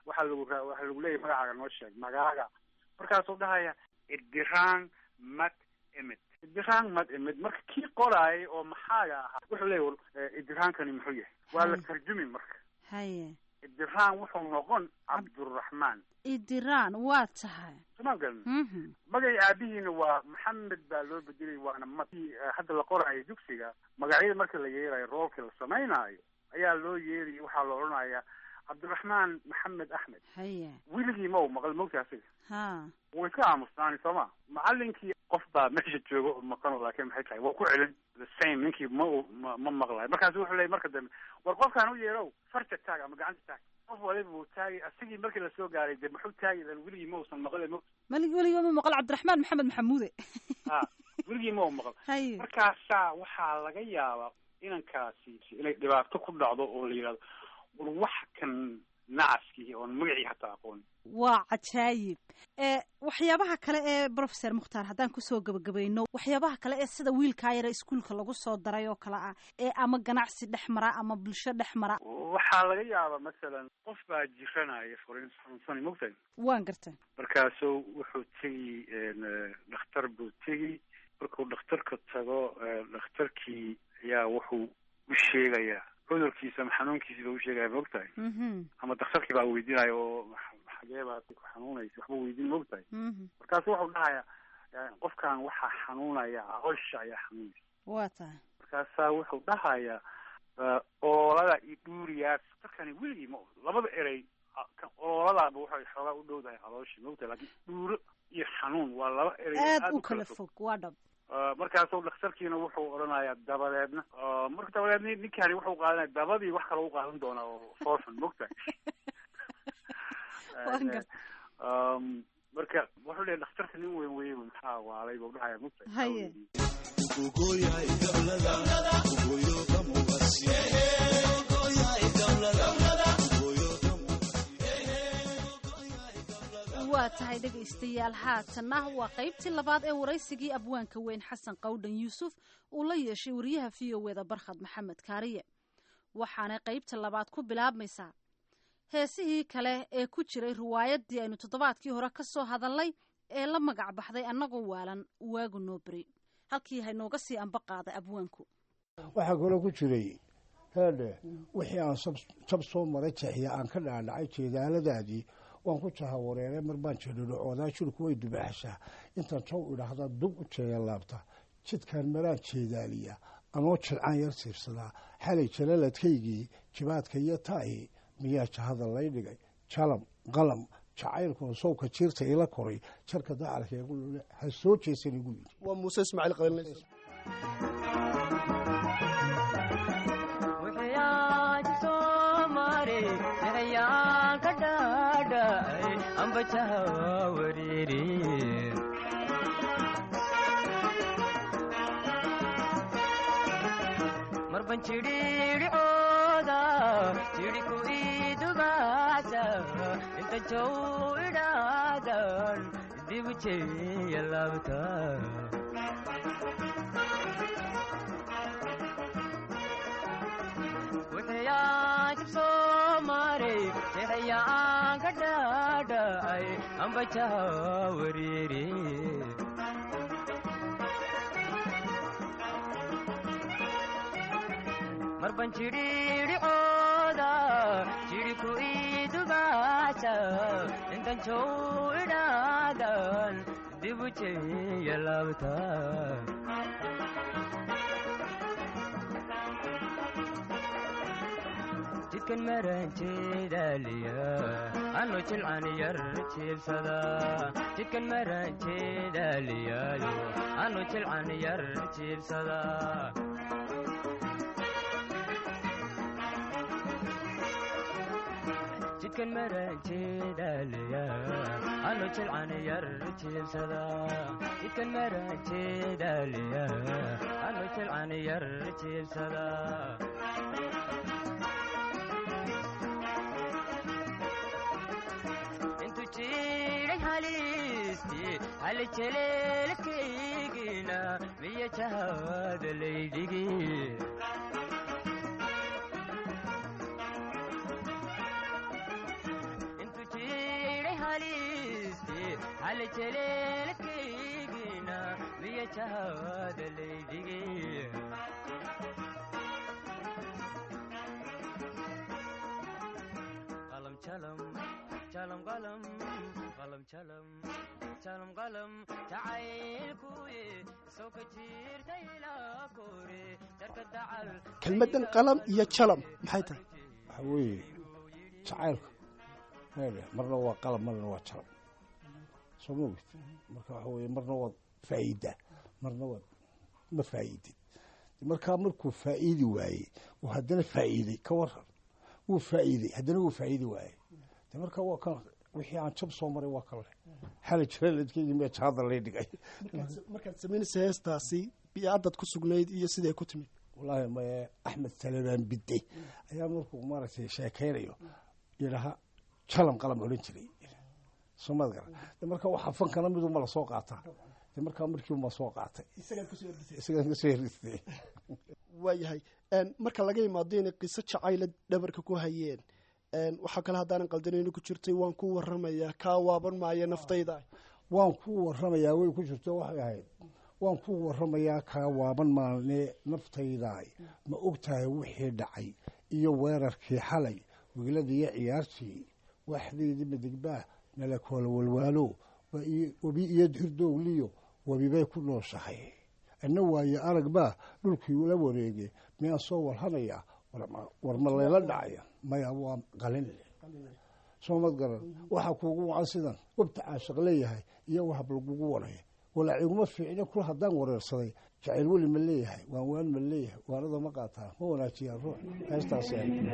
waxaa lagu ra- waxaa lagu leeyahy magacaaga noo sheeg magaaga markaasuu dhahaya idiraan mad imid idiraan mad imid marka kii qoraayay oo maxaaga ahaa wuxuu leeyahy war, eh, idiraankani muxuu yahay waa la Hay. tarjumi marka haye idiraan wuxuu noqon cabduraxmaan idiraan waa tahay somaa garan Mhm. magay aabihiina waa maxamed baa loo bedelay waana ma eh, hadda la qoraayo dugsiga magacyada marka la yeerayo roolka la samaynaayo ayaa loo yeeraya waxaa la odhanayaa cabdiraxmaan maxamed axmed haye wiligii ma u maqal mogta asiga ha way ka aamustaani sooma macalinkii qof baa meesha jooga oo maqano laakiin maxay tahay waa ku celin the same ninkii ma u ma ma maqlayo markaasu wuxuu leeyay marka dambe war qofkaan u yeerow farta taag ama gacanta taag qof waliba wuu taagay asigii markii lasoo gaaray de muxuu taagi lan weligii ma uusan maqle mo malig weliga ma maqal cabdiraxmaan maxamed maxamuude ha weligii ma u maqal haye markaasaa waxaa laga yaabaa inankaasi inay dhibaato ku dhacdo oo la yidhahdo war wax kan nacaskii oon magacii hataa aqoon waa cajaayib ee waxyaabaha kale ee professor mukhtaar haddaan kusoo gabagabayno waxyaabaha kale ee sida wiilkaa yare iskuulka lagu soo daray oo kale ah ee ama ganacsi dhex mara ama bulsho dhex mara waxaa laga yaabaa masalan qof baa jiranaya furin xanuunsan mogtahay waan garta markaasuu wuxuu tegi dhakhtar buu tegi markuu dhakhtarka tago eh, dhakhtarkii ayaa wuxuu u sheegayaa cudurkiisa ama xanuunkiisa buu u sheegaya mogtahay Mhm, ama dhakhtarkii baa weydiinaya oo "Max- xagee baad ku xanuunaysa waxba weydiin mogtahay mhm. markaasu wuxuu dhahayaa eh, qofkan waxaa xanuunaya caloosha ayaa xanuunaysa waa tahay markaasaa wuxuu dhahayaa eh, oolada iyo dhuuriyaas dadkani weligii ma labada erey ah, kan ooladaaba waxay xoogaa u dhowdahay calooshii mogtahay laakiin dhuuro iyo xanuun waa laba erey oo aad u kala fog waa dhab Uh, markaasuu dhakhtarkiina wuxuu odhanayaa dabadeedna uh, marka dabadeedna ninkani wuxuu qaadanaya dabadii wax kale u qaadan doonaa oo foorxun mogtahay Waan gartay. um, marka wuxuu leeyahy dhakhtarka nin weyn weeye maxaa waalay buu dhahaya mogtahay haye waa tahay dhegaystayaal haatanna waa qaybtii labaad ee waraysigii abwaanka weyn xasan qawdhan yuusuf uu la yeeshay wariyaha v o eda barkhad maxamed kaariye waxaanay qaybta labaad ku bilaabmaysaa heesihii kale ee ku jiray riwaayaddii aynu toddobaadkii hore ka soo hadalnay ee la magac baxday annagoo waalan waagu noo beri halkii haynooga sii amba qaaday abwaanku waxaa kaloo ku jiray heedhe wixii aan sab- jab soo maray jeexiya aan ka dhaadhacay jeedaaladaadii waan ku jahawareeray mar baan jedhidhacoodaa shirku way dubaxashaa intaan jaw idhaahda dub u jeeya laabta jidkaan maraan jeedaaliya anoo jilcaan yar siibsadaa xalay jalaladkaygii jibaadka iyo taa'i miyaa jahada lay dhigay jalam qalam jacaylkuna sowka jiirta ila koray jarka dacalka igu lule ha soo jeesan igu yidhi waa muuse ismaaciil qalinleys marban cidhiidhicooda tidhiku idubaasa inta jow idhaadan dibu jeya laabta wixiyaan jib soo maray jeexayaan ka dhaadhacay ambajaha wariiri marban cidhiidhicooda jidhiku idubaasa intan jow idhaadan dibu jeya laabta jidkan maran jeedaaliya ano jilcan yar jiibsada jidkan maran jeedaaliyaayo ano jilcan yar jiibsada jidkan maran jeedaaliya ano jilcan yar jiibsada jidkan maran jeedaaliya ano jilcan yar jiibsada intu jiray halisti hali jeleelkaygina miya jahada laydhigi intu hali jeleelkaygina miya jahawada laydhigay qalam jalam jalam qalam qalam jalam jalam qalam jacaylkuye soo ka jirta ilaa kore jarka dacal kelmaddan qalam iyo jalam maxay tahay waxa weeye jacaylka hele marna waa qalab marna waa jalab soo ma ogid marka waxa weeye marna waad faa'iidaa marna waad ma faa'iidid markaa markuu faa'iidi waayey uu haddana faa'iiday ka waran wuu faa'iiday haddana wuu faa'iidi waayey de marka waa kan wixii aan jab soo maray waa kan leh xali jiraladkeygii mee jaada lay dhigay markaad samaynaysa heestaasi biicaddaad ku sugnayd iyo siday ku timid wallaahi maye axmed salebaan bidde ayaa markuu maaragtay sheekaynayo yidhaha jalam qalam odhan jiray soomad gara de marka waxaa fankana miduma la soo qaataa de markaa markiiuma soo qaatay isagaan kasoo herdistay waayahay marka laga imaado inay qiso jacayla dhabarka ku hayeen waxaa kale haddaanan qaldanayno ku jirtay waan ku waramayaa kaa waaban maayo naftayda waan ku waramayaa way ku jirto waxay ahayd waan ku waramayaa kaa waaban maalne naftaydaay ma og tahay wixii dhacay iyo weerarkii xalay wiiladiiyo ciyaartii waxdeydii madigbaah nala koola walwaalo webi iyo hirdowliyo webibay ku nooshahay anna waaye arag baa dhulkii ula wareegay miyaan soo warhanayaa war ma layla dhacaya maya waa qalin soomad garan waxaa kuugu wacan sidan webta caashaq leeyahay iyo wahab lagugu waraya walaa iguma fiicne kul haddaan wareersaday jacayl weli ma leeyahay waan waan ma leeyahay waanada ma qaataa ma wanaajiyaan ruux heestaas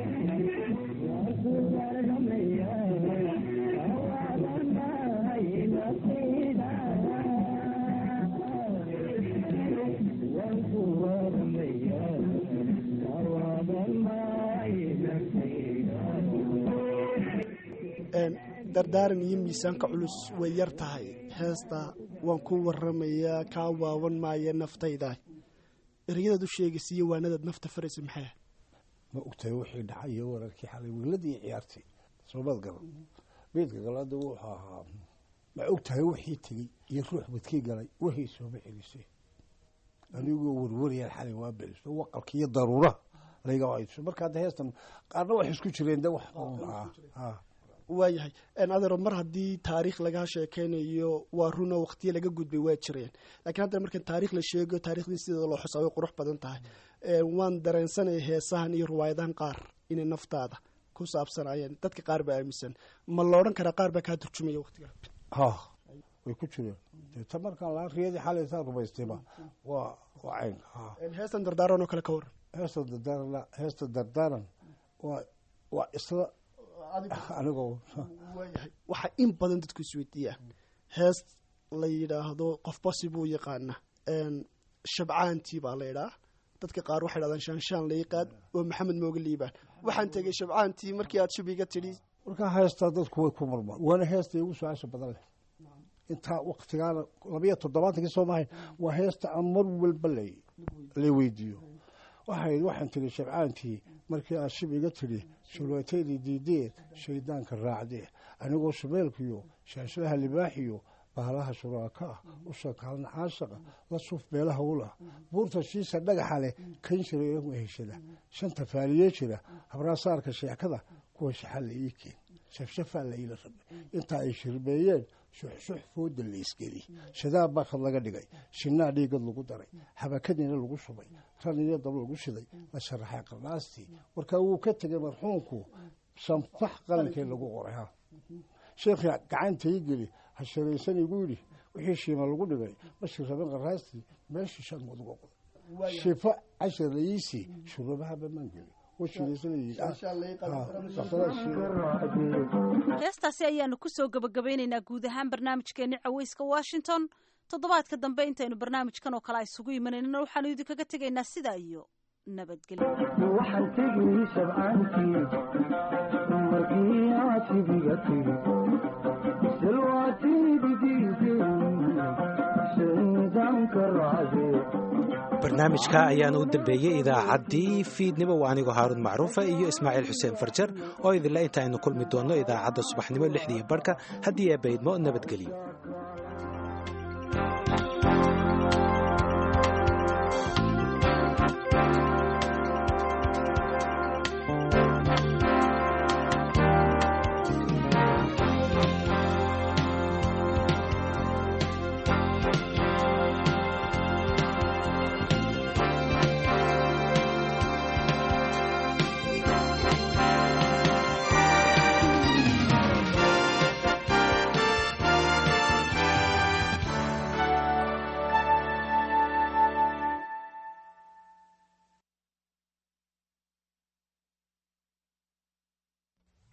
dardaaran iyo miisaanka culus way yar tahay heesta waan ku waramayaa kaa waawan maaya naftayda ereyadaad u sheegaysa iyo waanadaad nafta faraysa maxay ah ma ogtahay wixii dhacay iyo wararkii xalay wiiladii ciyaartay soomad garan beedka galaada wuxuu ahaa ma ogtahay wixii tegey iyo ruux badkii galay wahii sooma celisay anigoo warwarayaan xalay waa beliso waqalka iyo daruuraha layga ayso marka hadda heestan qaarna wax isku jireen de wax waayahay adeero mar haddii taariikh laga sheekeynayo waa runo waqtiyo laga gudbay waa jireen lakiin haddana markan taarikh la sheego taarikhdii sideeda loo xusaa way qurux badan tahay waan dareensanaya heesahan iyo riwaayadahan qaar inay naftaada ku saabsanayeen dadka qaar baa aaminsan ma la odhan karaa qaar baa kaa turjumaya waqtiga ha way ku jireen ta markaan laa riyadii xalaysaa rumaystayba waa waa cayn heestan dardaaran oo kale ka waran heesta dardaaran heesta dardaaran waa waa isla anigoo waayahay waxaa in badan dadku isweydiiyaa hees la yidhaahdo qofba sibuu yaqaana shabcaantii baa la yidhaa dadka qaar waxay dhahdaan shaanshaan layqaad oo maxamed mooga liibaan waxaan tegey shabcaantii markii aad shabiga tidhi markaa heestaa dadku way ku marmaan waana heesta igu su-aasha badan leh intaa waktigaana labayo toddobaatankii soo mahayn waa heesta aan mar walba la la weydiiyo waxayd waxaan tiri shabcaantii markii aad shib iga tidhi shulwataydii diideed shaydaanka raacdee anigoo shabeelkiyo shaashadaha libaaxiyo bahalaha shuraaka ah u shakaalan caashaqa la suuf beelaha ulah buurta shiisa dhagaxa leh kan jira igu heshada shanta faaliye jira habraasaarka sheekada kuwa shaxalla ii keen shafshafaa la iila rabay intaa ay shirbeeyeen shuxshux fooda la isgeli shadaab baa kad laga dhigay shinaa dhiigad lagu daray habakadiina lagu shubay ran iyo dab lagu shiday la sharaxay qarnaastii markaa wuu ka tegay marxuumku shanfax qalinkii lagu qoray ha sheekhi gacanta ii geli ha sharaysan igu yidhi wixii shiima lagu dhigay mashii rabin qarnaastii meeshii shan uga qoday shifo cashar layiisii shurabahaba maan geli heestaasi ayaanu kusoo gabagabaynaynaa guud ahaan barnaamijkeeni caweyska washington toddobaadka dambe intaynu barnaamijkan oo kale a isugu imanayna waxaanu idinkaga tegaynaa sidaa iyo nabadgelyo barnaamijka ayaana u dambeeyey idaacaddii fiidnimo waa anigoo haaruun macruufa iyo ismaaciil xuseen farjar oo idinla inta aynu kulmi doonno idaacadda subaxnimo lixdiiyo barhka haddii eebbaydmo nabadgelyo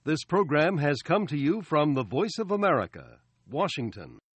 This program has come to you from the Voice of America, Washington.